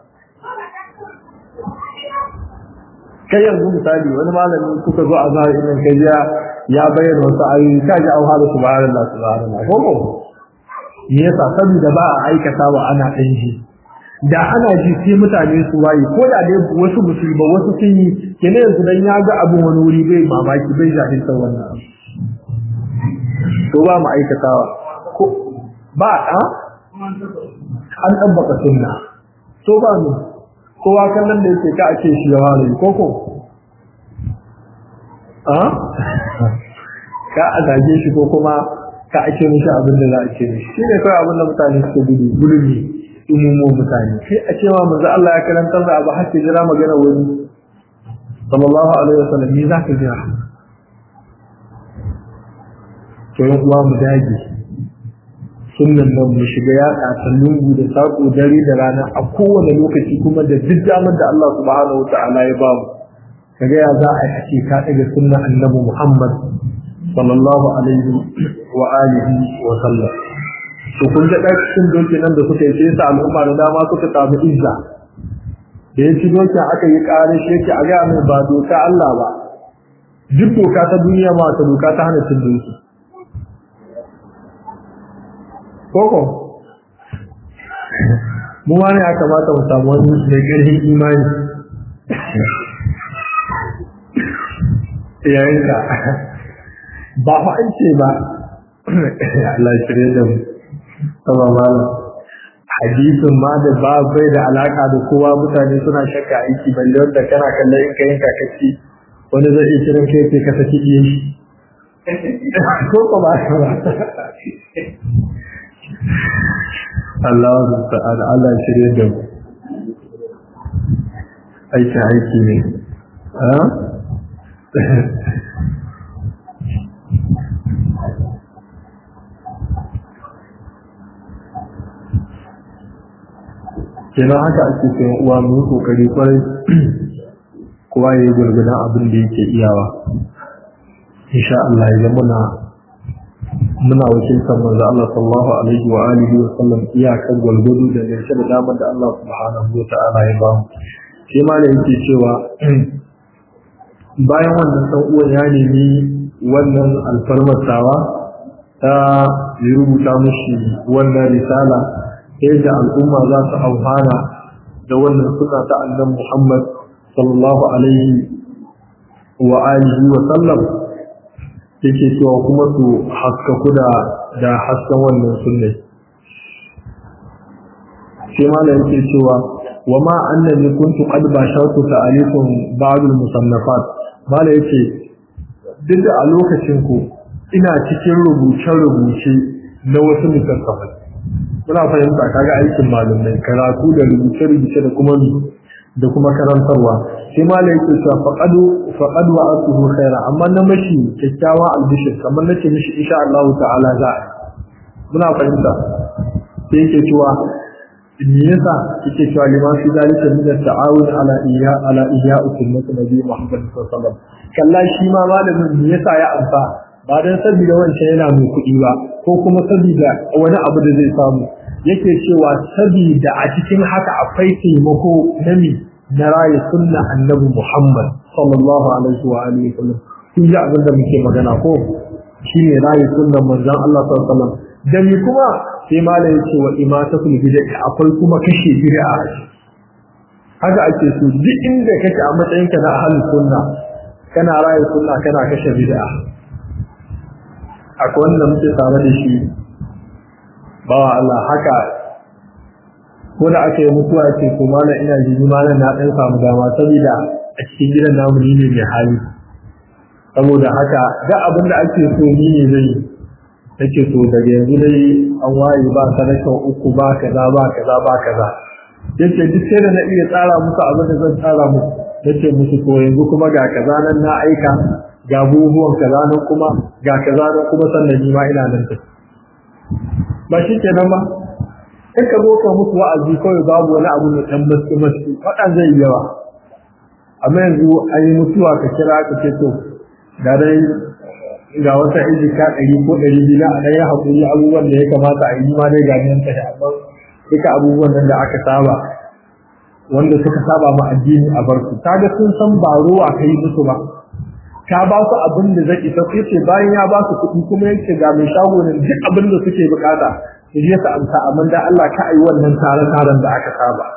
kai yanzu misali wani malami kuka zo a zahiri nan kai ya bayyana wasu ayoyi ka ji auha da subhanallah subhanallah ko ko me yasa saboda ba a aikata wa ana ɗan ji da ana ji sai mutane su waye ko da dai wasu musu ba wasu sun yi kene yanzu dan ya ga abin wani wuri bai mamaki bai jahilta wannan abu to ba mu aikatawa ko ba a an tabbata sunna to ba mu kowa kallon da yake ka ake shi yawa ne ko ko a ka a zage shi ko kuma ka ake mishi abin da za a ce mishi shi ne kawai abin da mutane suke gudu gudu ne umumo mutane sai a cewa manzo Allah ya karantar da abu har jira magana wani sallallahu alaihi wasallam ni za ka jira to yan uwa mu dage sunnan nan mu shiga ya ta lungu da sako dare da rana a kowane lokaci kuma da duk damar da Allah subhanahu wataala ya ba mu kaga ya za a yi ka daga sunnan annabi Muhammad sallallahu alaihi wa alihi wa sallam to kun ga cikin doki nan da suka yi sai sa al'umma da dama suka samu izza da ya ci doki aka yi ƙarin shi yake a ga mai ba doka Allah ba duk doka ta duniya ma ta doka ta hana cin doki koko mu ma ne ya kamata mu samu wani mai ƙarfin imani yayin ka ba fa an ce ba Allah ya shirye da mu sama malam hadisin ma da ba bai da alaka da kowa mutane suna shakka aiki balle wanda kana kallon in ka yanka kaci wani zai iya kiran kai sai ka saki iya shi ko ko ba ba Allah ta'ala Allah ya shirye da mu aiki aiki ne ha kenan haka ake sayan uwa mu yi kokari kwarai kowa ya yi gurgunan abin da yake iyawa insha Allah ya muna muna wakiltar manzo Allah sallallahu alaihi wa alihi wa sallam iyakan gwalgwado da gaske da damar da Allah subhanahu wa ta'ala ya ba mu sai ma da yake cewa bayan wannan dan uwan ya nemi wannan alfarmatawa ta yi rubuta mushi wannan risala yadda al'umma za su amfana da wannan suna ta annan Muhammad sallallahu alaihi wa alihi wa sallam yake cewa kuma su haskaku da da hasken wannan sunne sai ma yake cewa wa ma annani kuntu qad bashartu ta'alifun ba'd al-musannafat mala yace duk da a lokacin ku ina cikin rubuce-rubuce na wasu littattafai muna fahimta kaga aikin malumai karatu da rubuce-rubuce da kuma da kuma karantarwa sai malai yake cewa faqadu faqad wa atuhu khaira amma na mashi kyakkyawa albishir kamar nace mishi insha Allah ta'ala za a muna fahimta sai yake cewa me yasa yake cewa liman fi zalika min at-ta'awun ala iya ala iya sunnati nabi Muhammad sallallahu alaihi wasallam kalla shi ma malamin me yasa ya amsa ba dan saboda wancan yana mai kuɗi ba ko kuma saboda wani abu da zai samu yake cewa saboda a cikin haka akwai taimako na mi na rayu sunna annabi Muhammad sallallahu alaihi wa alihi wasallam kun ji abin da muke magana ko shine rayu sunnan manzon Allah sallallahu alaihi wasallam da mi kuma sai malai yace wa imatatul bid'ah akwai kuma kashe bid'a haka ake so duk inda kake a matsayinka na ahlus sunna kana rayu sunna kana kashe bid'a akwai wanda muke tare da shi bawa Allah haka ko da aka yi mutuwa ce ko mana ina jini mana na ɗan samu dama saboda a cikin gidan namu ni ne mai hali saboda haka ga abin da ake so ni ne zai nake so daga yanzu dai an waye ba sadakan uku ba kaza ba kaza ba kaza yace duk sai da na iya tsara musu abin da zan tsara musu nace musu to yanzu kuma ga kaza nan na aika ga buhuwan kaza nan kuma ga kaza nan kuma sannan ni ma ina nan tafi ba shi ke nan ba in ka zo ka musu wa'azi kawai babu wani abu mai ɗan masu masu faɗa zai yi yawa amma yanzu an yi mutuwa ka kira ka ce to da dai ga wata ijika ɗari ko ɗari biyu na a ɗaya haƙuri abubuwan da ya kamata a yi ma dai ga nan tashi amma duka abubuwan nan da aka saba wanda suka saba ma addini a barku kaga sun san ba ruwa ka yi musu ba ka ba su abin da zai isa sai ce bayan ya ba su kuɗi kuma yake ga mai shago ne duk abin da suke bukata su je su amsa amma da Allah ka ayi wannan tare taren da aka saba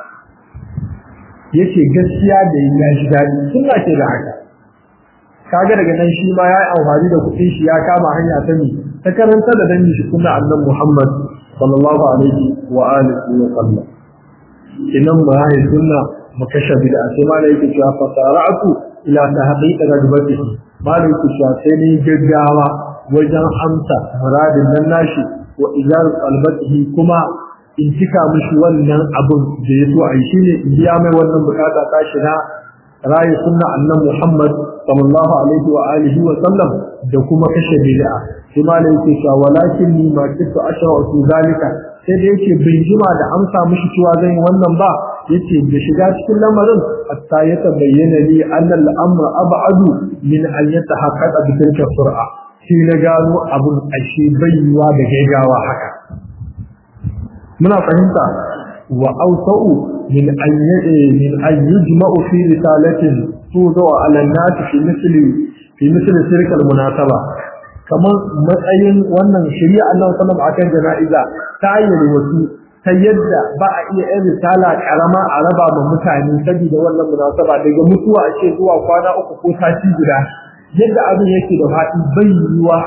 yace gaskiya da ya shi dadi sunna ce da haka kaga daga nan shi ma ya yi amfani da kuɗin shi ya kama hanya ta ni ta karanta da dangi shi sunna annabi Muhammad sallallahu alaihi wa alihi wa sallam idan ba ya sunna makasha bid'a sai ma da yake cewa fasara'atu ila tahqiq rajbatihi malai ku sha sai ne gaggawa wajen amsa muradin nan nashi wa ijar qalbatihi kuma in cika mishi wannan abun da ya so ai shine in biya mai wannan bukata ta shi na rayi sunna annabi Muhammad sallallahu alaihi wa alihi wa sallam da kuma kashe bid'a sai malai ku sha walakin ni ma kitu ashra fi zalika sai da yake bin jima da amsa mishi cewa zan yi wannan ba yace da shiga cikin lamarin hatta ya tabayyana li anna al-amr ab'adu min an yatahaqqaqa bi tilka sur'a shi na gano abun ashe bayyuwa da gaggawa haka muna fahimta wa awsa'u min an min an yujma'u fi risalatin tudu ala an-nas fi misli fi misli tilka al-munasaba kamar matsayin wannan shari'a Allah sallallahu alaihi wasallam akan jana'iza ta ayyana wasu ta yadda ba a iya yin risala karama a raba ma mutane saboda wannan munasaba daga mutuwa a ce zuwa kwana uku ko sati guda yadda abin yake da faɗi bai yiwuwa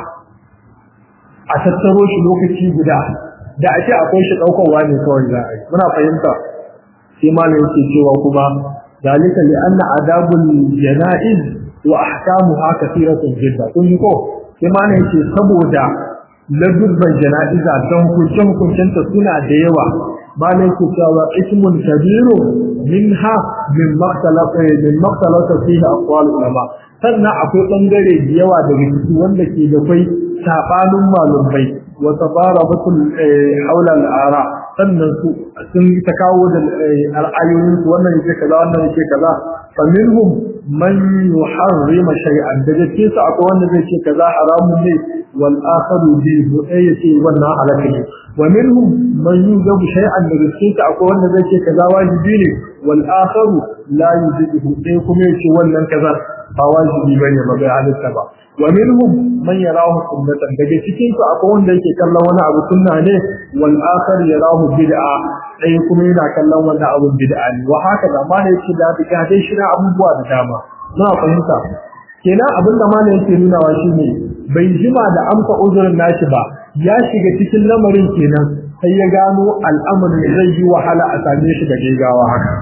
a tattaro shi lokaci guda da a ce akwai shi ɗaukarwa ne kawai za a yi muna fahimta sai malam yake cewa kuma dalika li anna adabul janaiz wa ahkamuha kathiratun jidda kun ko sai malam yake saboda ladubban jana'iza don hukuncin hukuncinta suna da yawa malam yake cewa ismun kabiru minha min maqtalata min maqtalata fihi aqwal ulama sannan akwai bangare da yawa daga ciki wanda ke da kai sabanin malumai wa tabarabatul haula al-ara sannan su sun ta kawo da al'ayoyin su wannan yake kaza wannan yake kaza fa minhum man yuharrima shay'an daga cikin su akwai wanda zai ce kaza haramun ne wal akharu bi sai yace wannan halaka ne wa minhum man yujabu shay'an daga cikin su akwai wanda zai ce kaza wajibi ne wal akharu la yujibu sai kuma yace wannan kaza ba wajibi bane ba bai halitta ba wa minhum man yarahu sunnatan daga cikin su akwai wanda yake kallon wani abu sunna ne wal akhar yarahu bid'a sai kuma yana kallon wani abu bid'a ne wa haka da ma ne yake da bid'a dai shi na abubuwa da dama muna fahimta kenan abin da mana yake nunawa shine bai jima da amsa uzurin nashi ba ya shiga cikin lamarin kenan sai ya gano al'amarin zai yi wahala a same shi da gaggawa haka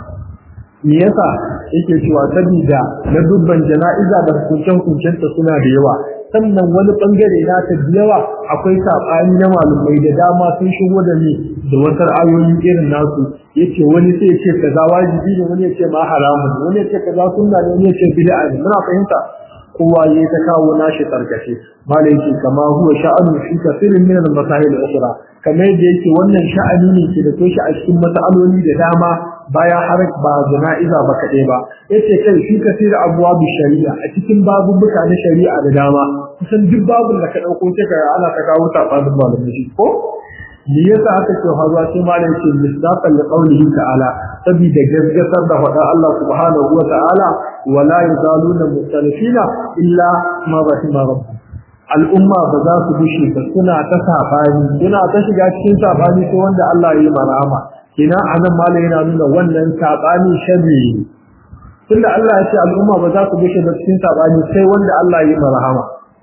me yasa yake cewa sabida na dubban jana'iza da hukuncen hukuncenta suna da yawa sannan wani bangare na ta yawa akwai sabani na malumai da dama sun shigo da ni da wasu ayoyi irin nasu yace wani sai ce kaza wajibi ne wani yace ma haramun wani yace kaza sunna ne wani yace bid'a ne muna fahimta kowa yayi ta kawo nashi tarkace malai yake kama huwa sha'anu fi kathirin min al-masail al-ukhra kamar yadda yake wannan sha'ani ne ke da toshi a cikin mas'aloli da dama baya har ba jana'iza ba kaɗai ba yace kai shi kasira abuwa bi shari'a a cikin babubuka na shari'a da dama kusan duk babun da ka ɗauko sai ka ana ka kawo sabanin malamai shi ko me yasa aka ce hazuwa sai malam ce misdaqan li qawlihi ta'ala saboda gaskatar da faɗa Allah subhanahu wa ta'ala wala yazaluna mukhtalifina illa ma rahima rabbuk al'umma ba za su bushe ba suna ta sabani suna ta shiga cikin sabani sai wanda Allah ya yi marama kina anan malai yana nuna wannan sabani sharri tunda Allah ya ce al'umma ba za su bushe ba cikin sabani sai wanda Allah ya yi marama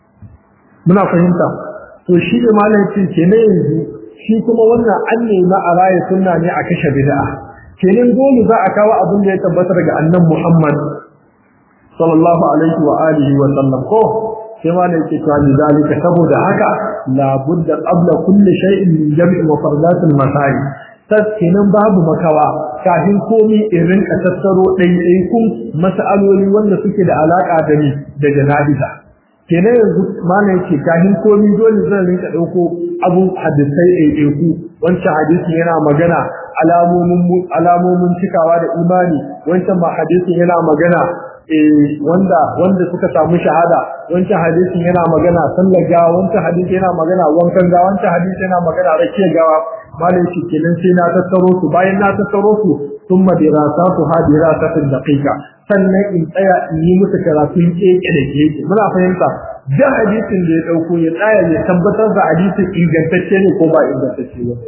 muna fahimta to shi da malai ce kenan yanzu shi kuma wannan an nemi a raya sunna ne a kashe bid'a kenan dole za a kawo abin da ya tabbata daga annan Muhammad sallallahu alaihi wa alihi wa sallam ko sai ma ne yake cewa zalika saboda haka la budda qabla kulli shay'in min jam'i wa fardatil masari kenan babu makawa kafin komi irin ka tattaro ɗaiɗaikun mas'aloli wanda suke da alaƙa da ni da jana'iza kenan yanzu mana yake kafin komi dole zan rinka ɗauko abu hadisai ɗaiɗaiku wancan hadisi yana magana alamomin alamomin cikawa da imani wancan ma hadisi yana magana wanda wanda suka samu shahada wancan hadisin yana magana sallar gawa wancan hadisi yana magana wankan gawa wancan hadisi yana magana rakiyar gawa malai shi kenan sai na tattaro su bayan na tattaro su thumma dirasatu ha dirasatin daqiqa sannan in tsaya in yi musu karatun keke da keke muna fahimta da hadisin da ya dauko ya tsaya ya tabbatar da hadisin ingantacce ne ko ba ingantacce ba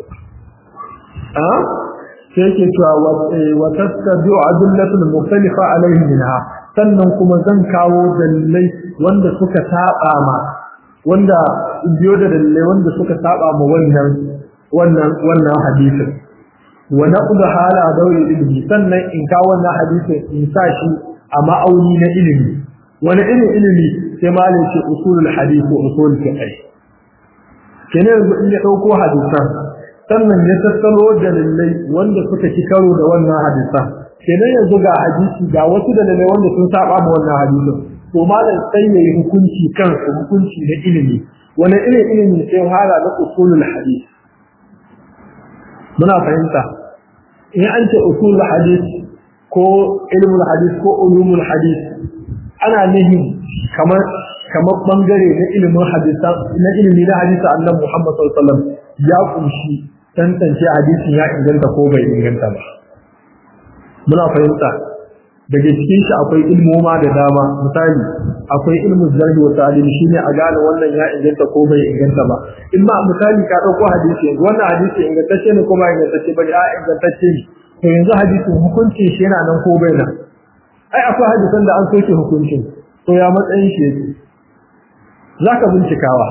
a sai yake cewa wa tattabi'u adillatul mukhtalifa alaihi minha sannan kuma zan kawo dalilai wanda suka saba ma wanda biyo da dalilai wanda suka saba ma wannan wannan wannan hadisin wa naqdu hala dauri ilmi sannan in kawo wannan hadisin in sa shi a ma'auni na ilimi wani irin ilimi sai malai ce usulul hadith wa usul fiqh kenan yanzu in ya dauko hadisan sannan ya tattalo dalilai wanda suka ci karo da wannan hadisan kenan yanzu ga hadisi ga wasu dalilai wanda sun saba ma wannan hadisin to malam sai yayi hukunci kan hukunci na ilimi wani irin ilimi sai hala da usulul hadith muna fahimta in an ce usulul hadith ko ilmul hadith ko ulumul hadith ana nihin kamar kamar bangare na ilimin hadisa na ilimi na hadisa annabi Muhammad sallallahu alaihi wasallam ya kunshi tantance hadisin ya inganta ko bai inganta ba muna fahimta daga cikin shi akwai ilmoma da dama misali akwai ilmin zarhi wa ta'dil shine a gane wannan ya inganta ko bai inganta ba in ma misali ka dauko hadisi yanzu wannan hadisi ingantacce ne ko ba ingantacce ba a ingantacce ne to yanzu hadisin hukunci shi yana nan ko bai nan ai akwai hadisan da an soke hukuncin to ya matsayin shi yake zaka bincikawa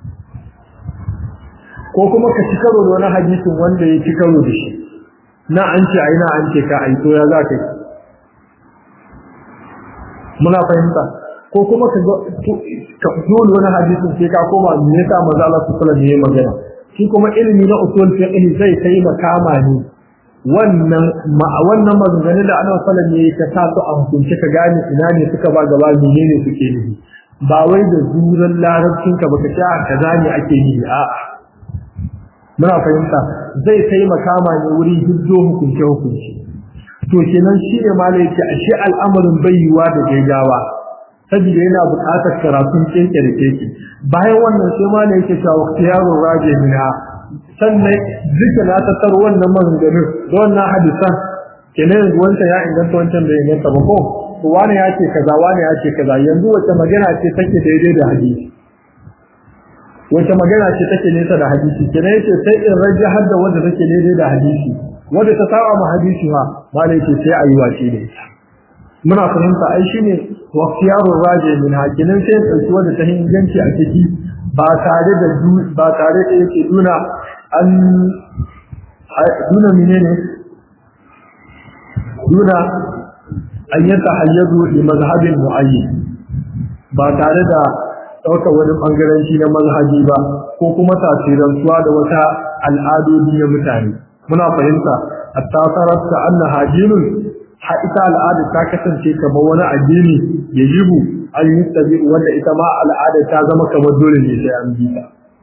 ko kuma ka ci karo da wani hadisin wanda ya ci karo da shi na an ce ai na an ce ka ai to ya za ka yi muna fahimta ko kuma ka ka dole wani hadisin sai ka koma me yasa manzo Allah sallallahu alaihi wasallam magana shi kuma ilimi na usul fiqh zai kai makama ne wannan wannan maganganun da Annabi sallallahu alaihi wasallam ya sa su a hukunce ka gane ina ne suka ba gaba menene suke nufi ba wai da zuran larabcin ka baka ce kaza ne ake yi a'a muna fahimta zai kai makama ne wuri hujjo hukunce hukunci to kenan shi ne ma ne yake ashe al'amarin bayyuwa da gaggawa saboda yana buƙatar karatun keke da keke bayan wannan sai ma ne yake cewa waqtiyarur rajihina sannan duka na tattar wannan maganganun da wannan hadisan kenan yanzu wancan ya inganta wancan da inganta ba ko to wani ya ce kaza wani ya ce kaza yanzu wace magana ce take daidai da hadisi wace magana ce take nesa da hadisi kenan yace sai in rage har da wanda take daidai da hadisi wanda ta saba ma hadisi ma malai ce sai ayi wace da ita muna fahimta ai shine waqtiyarur raji min hakinin sai dauki wanda ta inganci a ciki ba tare da ba tare da yake duna an duna menene duna an yatahayyadu li mazhabin muayyin ba tare da ɗaukar wani ɓangaranci na mazhabi ba ko kuma tasirantuwa da wata al'adodi na mutane muna fahimta hatta sarrafa anna hajinun ha ita al'ada ta kasance kamar wani addini ya jibu an yi tabi wanda ita ma al'ada ta zama kamar dole ne sai an bi ta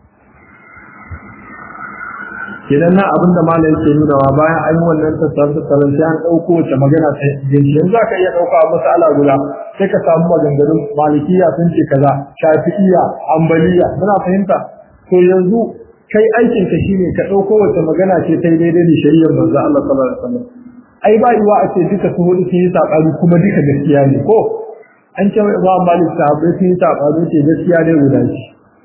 kenan nan abin da malam yake nunawa bayan an yi wannan tattarin tattarin sai an ɗauko wace magana ta yanzu yanzu za ka iya ɗauka masala guda sai ka samu maganganun malikiya sun ce kaza shafi'iya ambaliya muna fahimta to yanzu kai aikin ka shine ka ɗauko wace magana ce ta daidai da shari'ar manzo Allah sallallahu alaihi wasallam ai ba yiwa a ce duka su hudu sun yi sabani kuma duka gaskiya ne ko an ce ba malik sahabbai sun yi sabani ce gaskiya ne guda shi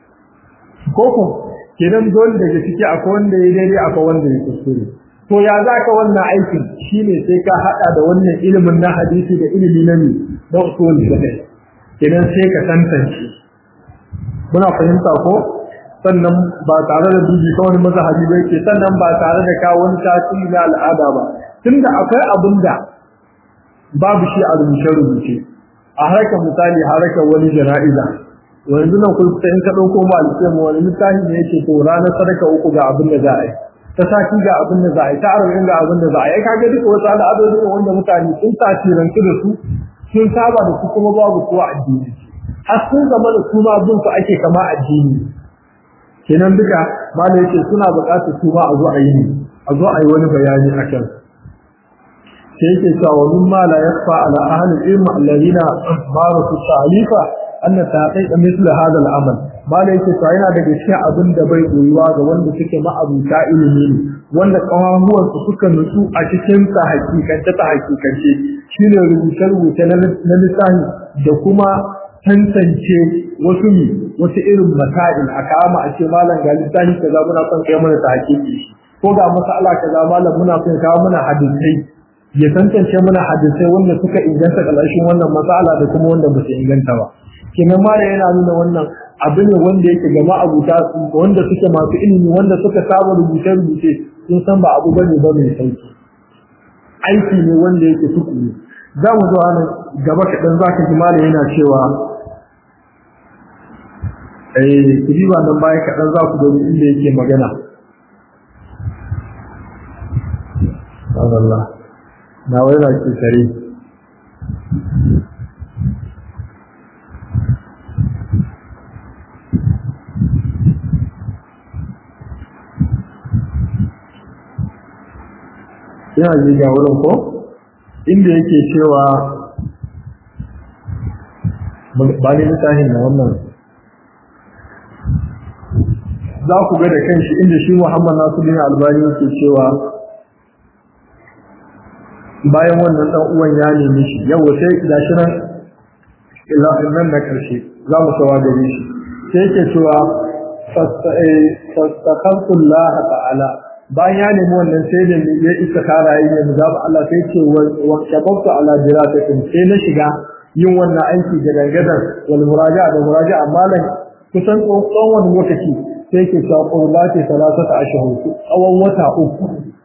ko ko kenan dole daga ciki akwai wanda ya daidai akwai wanda ya kuskure to ya za ka wannan aikin shine sai ka hada da wannan ilimin na hadisi da ilimi na ne na usul fiqh kenan sai ka tantance muna fahimta ko sannan ba tare da dubi ka wani mazhabi ba yake sannan ba tare da ka wani tasiri na al'ada ba tunda akwai abin da babu shi a rubuce rubuce a harkar misali harkar wani jana'iza yanzu nan kun in ka dauko ma alƙiyam wani misali ne yake to ranar sadaka uku ga abin da za a yi ta sati ga abin da za a yi ta arba'in ga abin da za a yi kaga duka wasu al'adodi ne wanda mutane sun tasirantu da su sun saba da su kuma babu kowa addini har sun zama da su ma bin su ake kama addini kenan duka malai yake suna buƙatar su ma a zo a yi a zo a yi wani bayani a kan sai yake cewa wa mimma la yakfa ala ahli ilm alladhina marasu ta'alifa anna taqiqa misl hadha al-amal malai yake cewa yana daga cikin abin da bai koyuwa ga wanda suke ma'abuta ilimi ne wanda kawamuwan su suka nutsu a cikin ta hakikance ta hakikance shine rubuce rubuce na lissafi da kuma tantance wasu ne wasu irin masail a kama a ce malam ga lissafi kaza muna son kai mana ta hakiki ko ga masala kaza malam muna son kawo mana hadisai ya tantance mana hadisai wanda suka inganta kalashin wannan masala da kuma wanda ba su inganta ba kenan ma da yana nuna wannan abu ne wanda yake ga ma'abuta wanda suke masu ilimi wanda suka saba rubuce rubuce sun san ba abu bane ba mai sauki aiki ne wanda yake tukuru za mu zo nan gaba kaɗan za ka ji malam yana cewa eh ku ba nan baya kaɗan za ku gani inda yake magana Allah na wai na ke kare yana ji ga wurin ko inda yake cewa ba ne littafin na wannan za ku ga da kanshi inda shi Muhammad Nasiruddin Albani yake cewa bayan wannan dan uwan ya nemi shi yau sai gashi nan illa nan na karshe za mu sawa gare shi sai yake cewa fastakantu Allah ta'ala bayan ya nemi wannan sai da ya isa kara yi ne zaba Allah sai ce wa shababtu ala diratatin sai na shiga yin wannan aiki da dangadan wal muraja'a da muraja'a malan kusan tsawon wani lokaci sai ke cewa qawlati salasata ashhur tsawon wata uku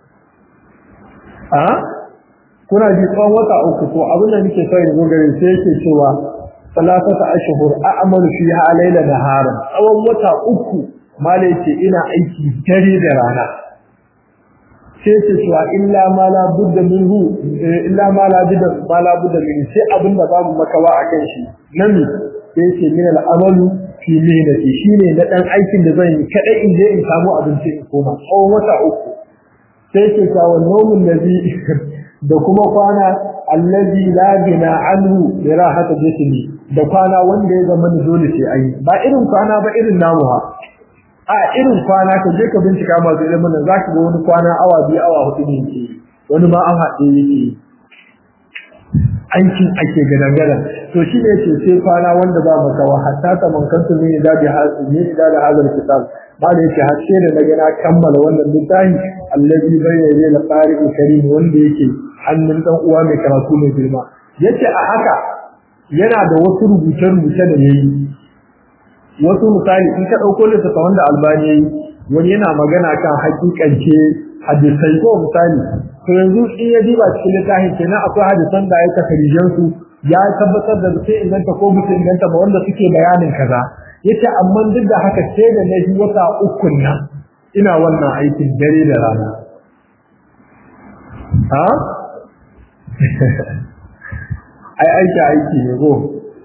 a kuna ji tsawon wata uku to abin da nake so yanzu gare sai yake cewa salasata ashhur a'malu fiha layla nahara tsawon wata uku malai ce ina aiki dare da rana sai ce cewa illa ma la budda minhu illa ma la budda ma la budda min sai abin da babu makawa akan shi nami sai ce min al'amalu fi mihnati shine na dan aikin da zan yi kadai in je in samu abinci in koma tsawon wata uku sai ce cewa nomun nabi da kuma kwana allazi la bina anhu bi rahata jismi da kwana wanda ya zama dole sai ayi ba irin kwana ba irin namu ha a irin kwana ka je ka bincika masu ilimin nan zaka ga wani kwana awa biyu awa hudu ne yake wani ma an haɗe yake aikin ake gadan gadan to shi ne ce sai kwana wanda ba maka wa hatta ta mankantu ne da bi ne da da hazal kitab ba da yake har sai da na gana kammala wannan littafi allazi bayyana da qari'u karim wanda yake hannun dan uwa mai karatu mai girma yace a haka yana da wasu rubuce-rubuce da yayi wasu misali in ka ɗauko littafa wanda albani yayi wani yana magana kan hakikance hadisai ko misali to yanzu in ya diba cikin littafin kenan akwai hadisan da ya takarijan su ya tabbatar da sai inganta ko musu inganta ba wanda suke bayanin kaza yace amma duk da haka sai da na wata uku nan ina wannan aikin dare da rana ha ai aiki aiki ne ko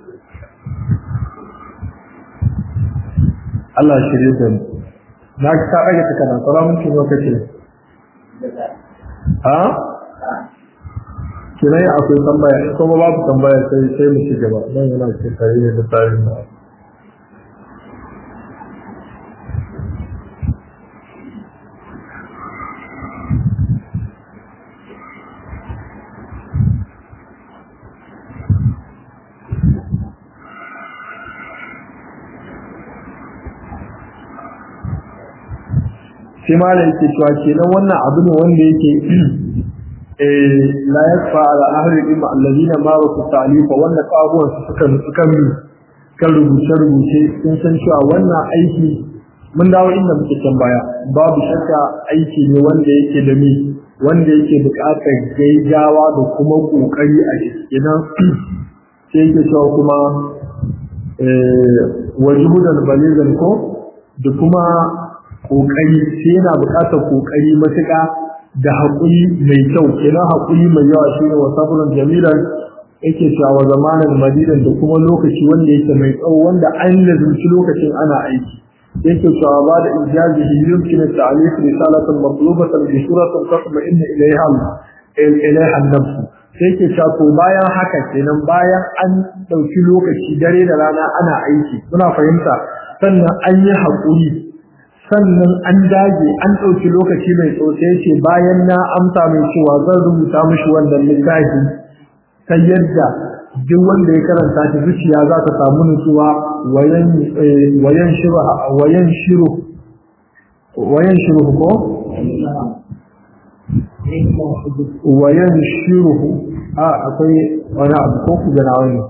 Allah shirye da mu na ka rage ta kana tsara mun kin lokaci ha kinai akwai tambaya kuma babu tambaya sai sai mu ci gaba dan yana cikin tarihi da tarihi na sai malam yake cewa kenan wannan abu ne wanda yake eh la yakfa ala ahli ilmi alladhina marasu ta'lifa wannan kabuwan su suka suka mi kan rubuce rubuce sun san cewa wannan aiki mun dawo inda muke can baya babu shakka aiki ne wanda yake da mi wanda yake buƙatar gaigawa da kuma kokari a kenan sai yake cewa kuma eh wajibudan balizan ko da kuma kokari sai yana buƙatar kokari matuƙa da haƙuri mai kyau kenan haƙuri mai yawa shine wa sabrun jamilan yake cewa zamanin madidan da kuma lokaci wanda yake mai tsawo wanda an lazumci lokacin ana aiki yake cewa ba da ijazihi yumkin ta'alif risalatan matlubatan bi suratin tatma'inna ilayha ilayha an-nafs sai yake cewa to bayan haka kenan bayan an dauki lokaci dare da rana ana aiki muna fahimta sannan an yi haƙuri sannan an dage an ɗauki lokaci mai tsotse ce bayan na amsa mai cewa zan rubuta mishi wannan littafi ta yadda duk wanda ya karanta shi zuciya za ta samu nutsuwa wayan shiru wayan shiru wayan shiru ko wayan shiru a akwai wani abu ko ku gana wani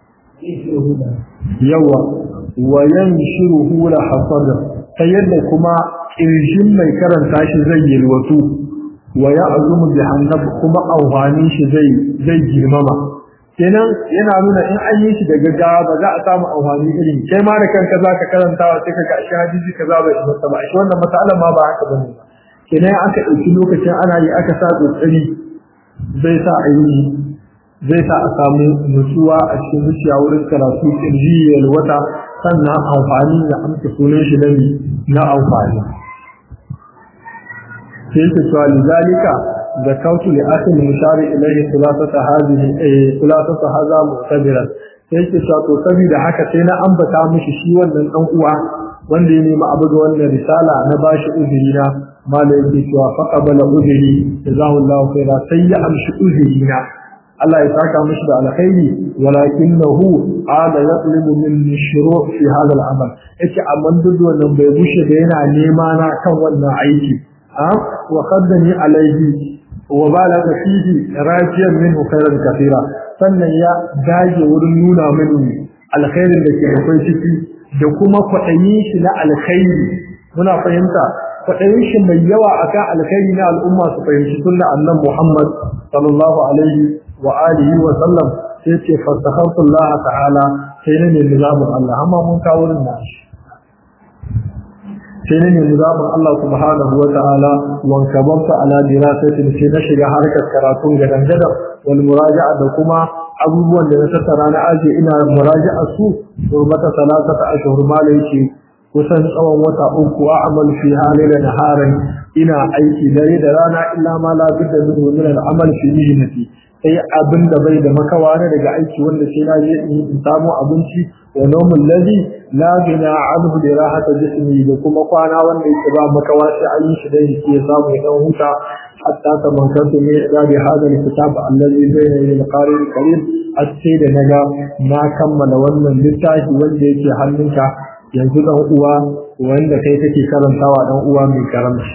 yawa wayan shiru la hasadar ta yadda kuma ƙirshin mai karanta shi zai yalwatu wa ya azumu bi hannab kuma auhanin shi zai zai girmama kenan yana nuna in an yi shi da gaggawa ba za a samu auhani irin kai ma da kanka za ka karanta wa sai ka ga shi hadisi kaza bai isa ba shi wannan matsalar ma ba haka bane kenan aka ɗauki lokacin ana yi aka sa kokari zai sa a yi zai sa a samu nutsuwa a cikin zuciya wurin karatu kirji yalwata sannan amfani da amsa sunan shi nabi na amfani sai ta cewa lizalika zakautu li akhil mushari ilayhi thulasata hadhihi thulasata hadha mu'tabiran sai ta cewa to saboda haka sai na ambata mishi shi wannan dan uwa wanda ya nemi abu ga wannan risala na bashi uzuri na mala yake cewa faqabala udri jazahu khaira sai ya amshi udrina Allah ya saka mishi da alkhairi walakinahu ala yatlubu min shuru' fi hadha al-amal yace amma duk wannan bai bushe da yana nema na kan wannan aiki ha wa qaddani alayhi wa balaga fihi rajiyan minhu khairan kathira sannan ya dage wurin nuna mini alkhairin da ke akwai ciki da kuma kwaɗayin shi na alkhairi muna fahimta kwaɗayin shi mai yawa akan alkhairi na al'umma su fahimci sunna annan Muhammad sallallahu alaihi wa alihi wa sallam sai ce fastakhartu Allah ta'ala sai ne nizamin Allah amma mun kawo wurin nashi sai ne nizamin Allah subhanahu wa ta'ala wan kabanta ala dirasatin sai na shiga harkar karatun gadan gadan wal muraja'a da kuma abubuwan da na tattara na aje ina muraja'a su mata salatata ashhur malai ce kusan tsawon wata uku a amal fi halila naharan ina aiki dare da rana illa ma la budda min min al amal fi mihnati sai abin da bai da makawa na daga aiki wanda sai na je in samu abinci wa nawmul ladhi la gina anhu li rahata jismi da kuma kwana wanda yake ba makawa sai an yi shi dai ya samu ya dan huta hatta tamankantu ne da bi hada kitab alladhi bayna yadayhi al-qari al-karim sai da naga na kammala wannan littafi wanda yake hannunka yanzu dan uwa wanda kai kake karantawa dan uwa mai karamci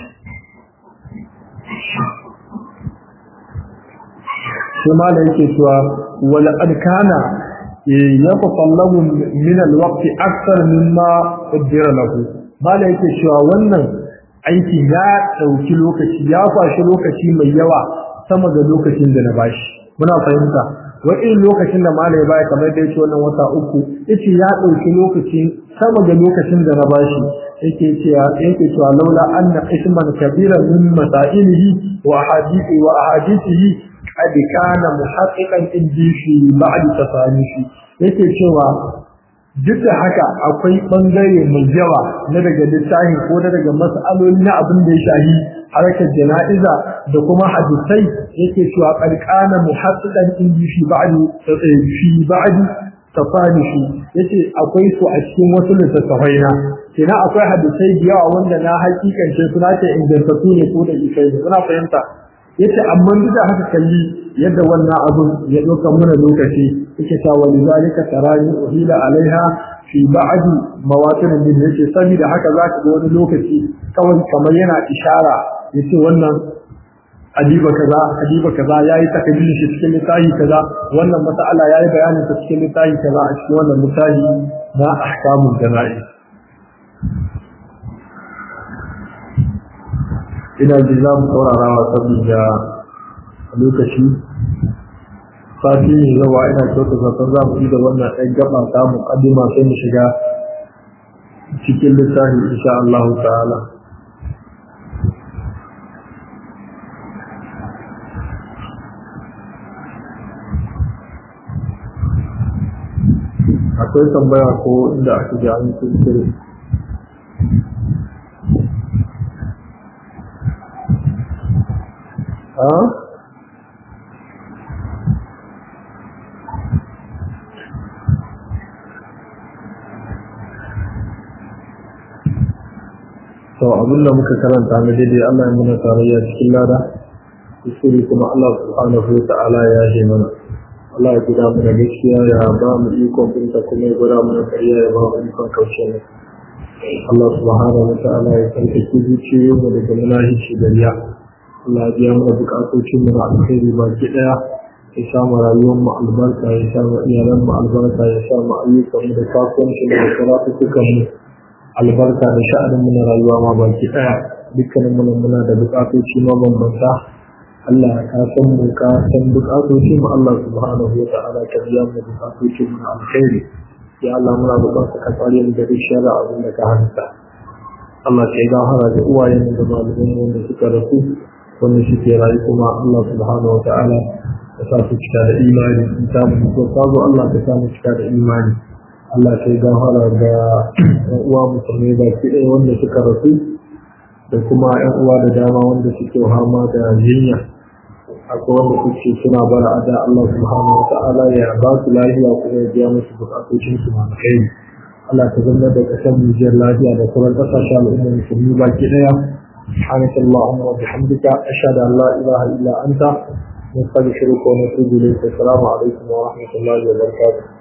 sai mala yake cewa wal adkana yatasallabu min alwaqt akthar mimma qaddara lahu mala yake cewa wannan aiki ya dauki lokaci ya kwashi lokaci mai yawa sama da lokacin da na bashi muna fahimta wa'in lokacin da malai baya kamar da yake wannan wata uku yace ya dauki lokacin sama da lokacin da na bashi yake cewa yake cewa laula anna isman kabiran min masailihi wa ahadithi wa ahadithihi qad kana muhaqqiqan indi fi ba'd tasanifi yake cewa duk da haka akwai bangare mai yawa na daga littafi ko na daga mas'aloli na abin da ya shahi harkar jana'iza da kuma hadisai yake cewa qalqana muhaqqiqan indi fi ba'd fi ba'd tasanifi yace akwai su a cikin wasu littattafai na kina akwai hadisai da yawa wanda na hakikance suna ce ingantattu ne ko da isai suna fahimta yace amma duk da haka kalli yadda wannan abun ya doka mana lokaci yake ta wani zalika tarani uhila alaiha fi ba'd mawatin min yace saboda haka zaka ga wani lokaci kawai kamar yana ishara yace wannan adiba kaza adiba kaza yayi takaddirin shi cikin littafi kaza wannan mas'ala yayi bayanin ta cikin littafi kaza a cikin wannan littafi na ahkamul jana'iz ina ji za mu saurarawa saboda lokaci sati ne yawa ina kyauta zaton za mu yi da wannan ɗan gaba ta muƙaddima sai mu shiga cikin littafi insha Allah ta'ala akwai tambaya ko inda aka ji an kuskure ha to abinda muka karanta na daidai Allah ya muna tarayya cikin lada kuskure kuma Allah subhanahu wa ta'ala ya yi mana Allah ya guda mana gaskiya ya ba mu ikon binta kuma ya guda mana kariya ya ba mu ikon kaushe ne Allah subhanahu wa ta'ala ya tsarkake zuciyoyin mu daga munahici da riya Allah ya biya mana bukatocin mu na alkhairi baki daya ya sa mu rayuwar mu albarka ya sa mu iyalan mu albarka ya sa mu ayyukan mu da kasuwanci mu da karatukan mu albarka da sha'anin mu na rayuwa ma baki daya dukkanin mu muna da bukatoci mabambanta Allah ka san mu ka san bukatoci mu Allah subhanahu wa ta'ala ka biya mu bukatoci mu na alkhairi ya Allah muna bukatar ka tsare mu da shara abin da ka hanta Allah ka yi gafara da uwayen da malaman wanda suka rasu wanda suke rayu kuma Allah subhanahu wa ta'ala ka sa su cika da imani in ta mu ko sabo Allah ka sa mu cika da imani Allah ka yi gafara ga ƴan uwa musulmai baki ɗaya wanda suka rasu da kuma ƴan uwa da dama wanda suke hama da jinya akwai wanda suke suna bara a da Allah subhanahu wa ta'ala ya ba su lafiya kuma ya biya musu bukatocin su ma kai Allah ta zama da kasar Nijiyar lafiya da sauran kasashen al'ummar musulmi baki daya سبحانك اللهم وبحمدك أشهد أن لا إله إلا أنت نستغفرك ونتوب إليك السلام عليكم ورحمة الله وبركاته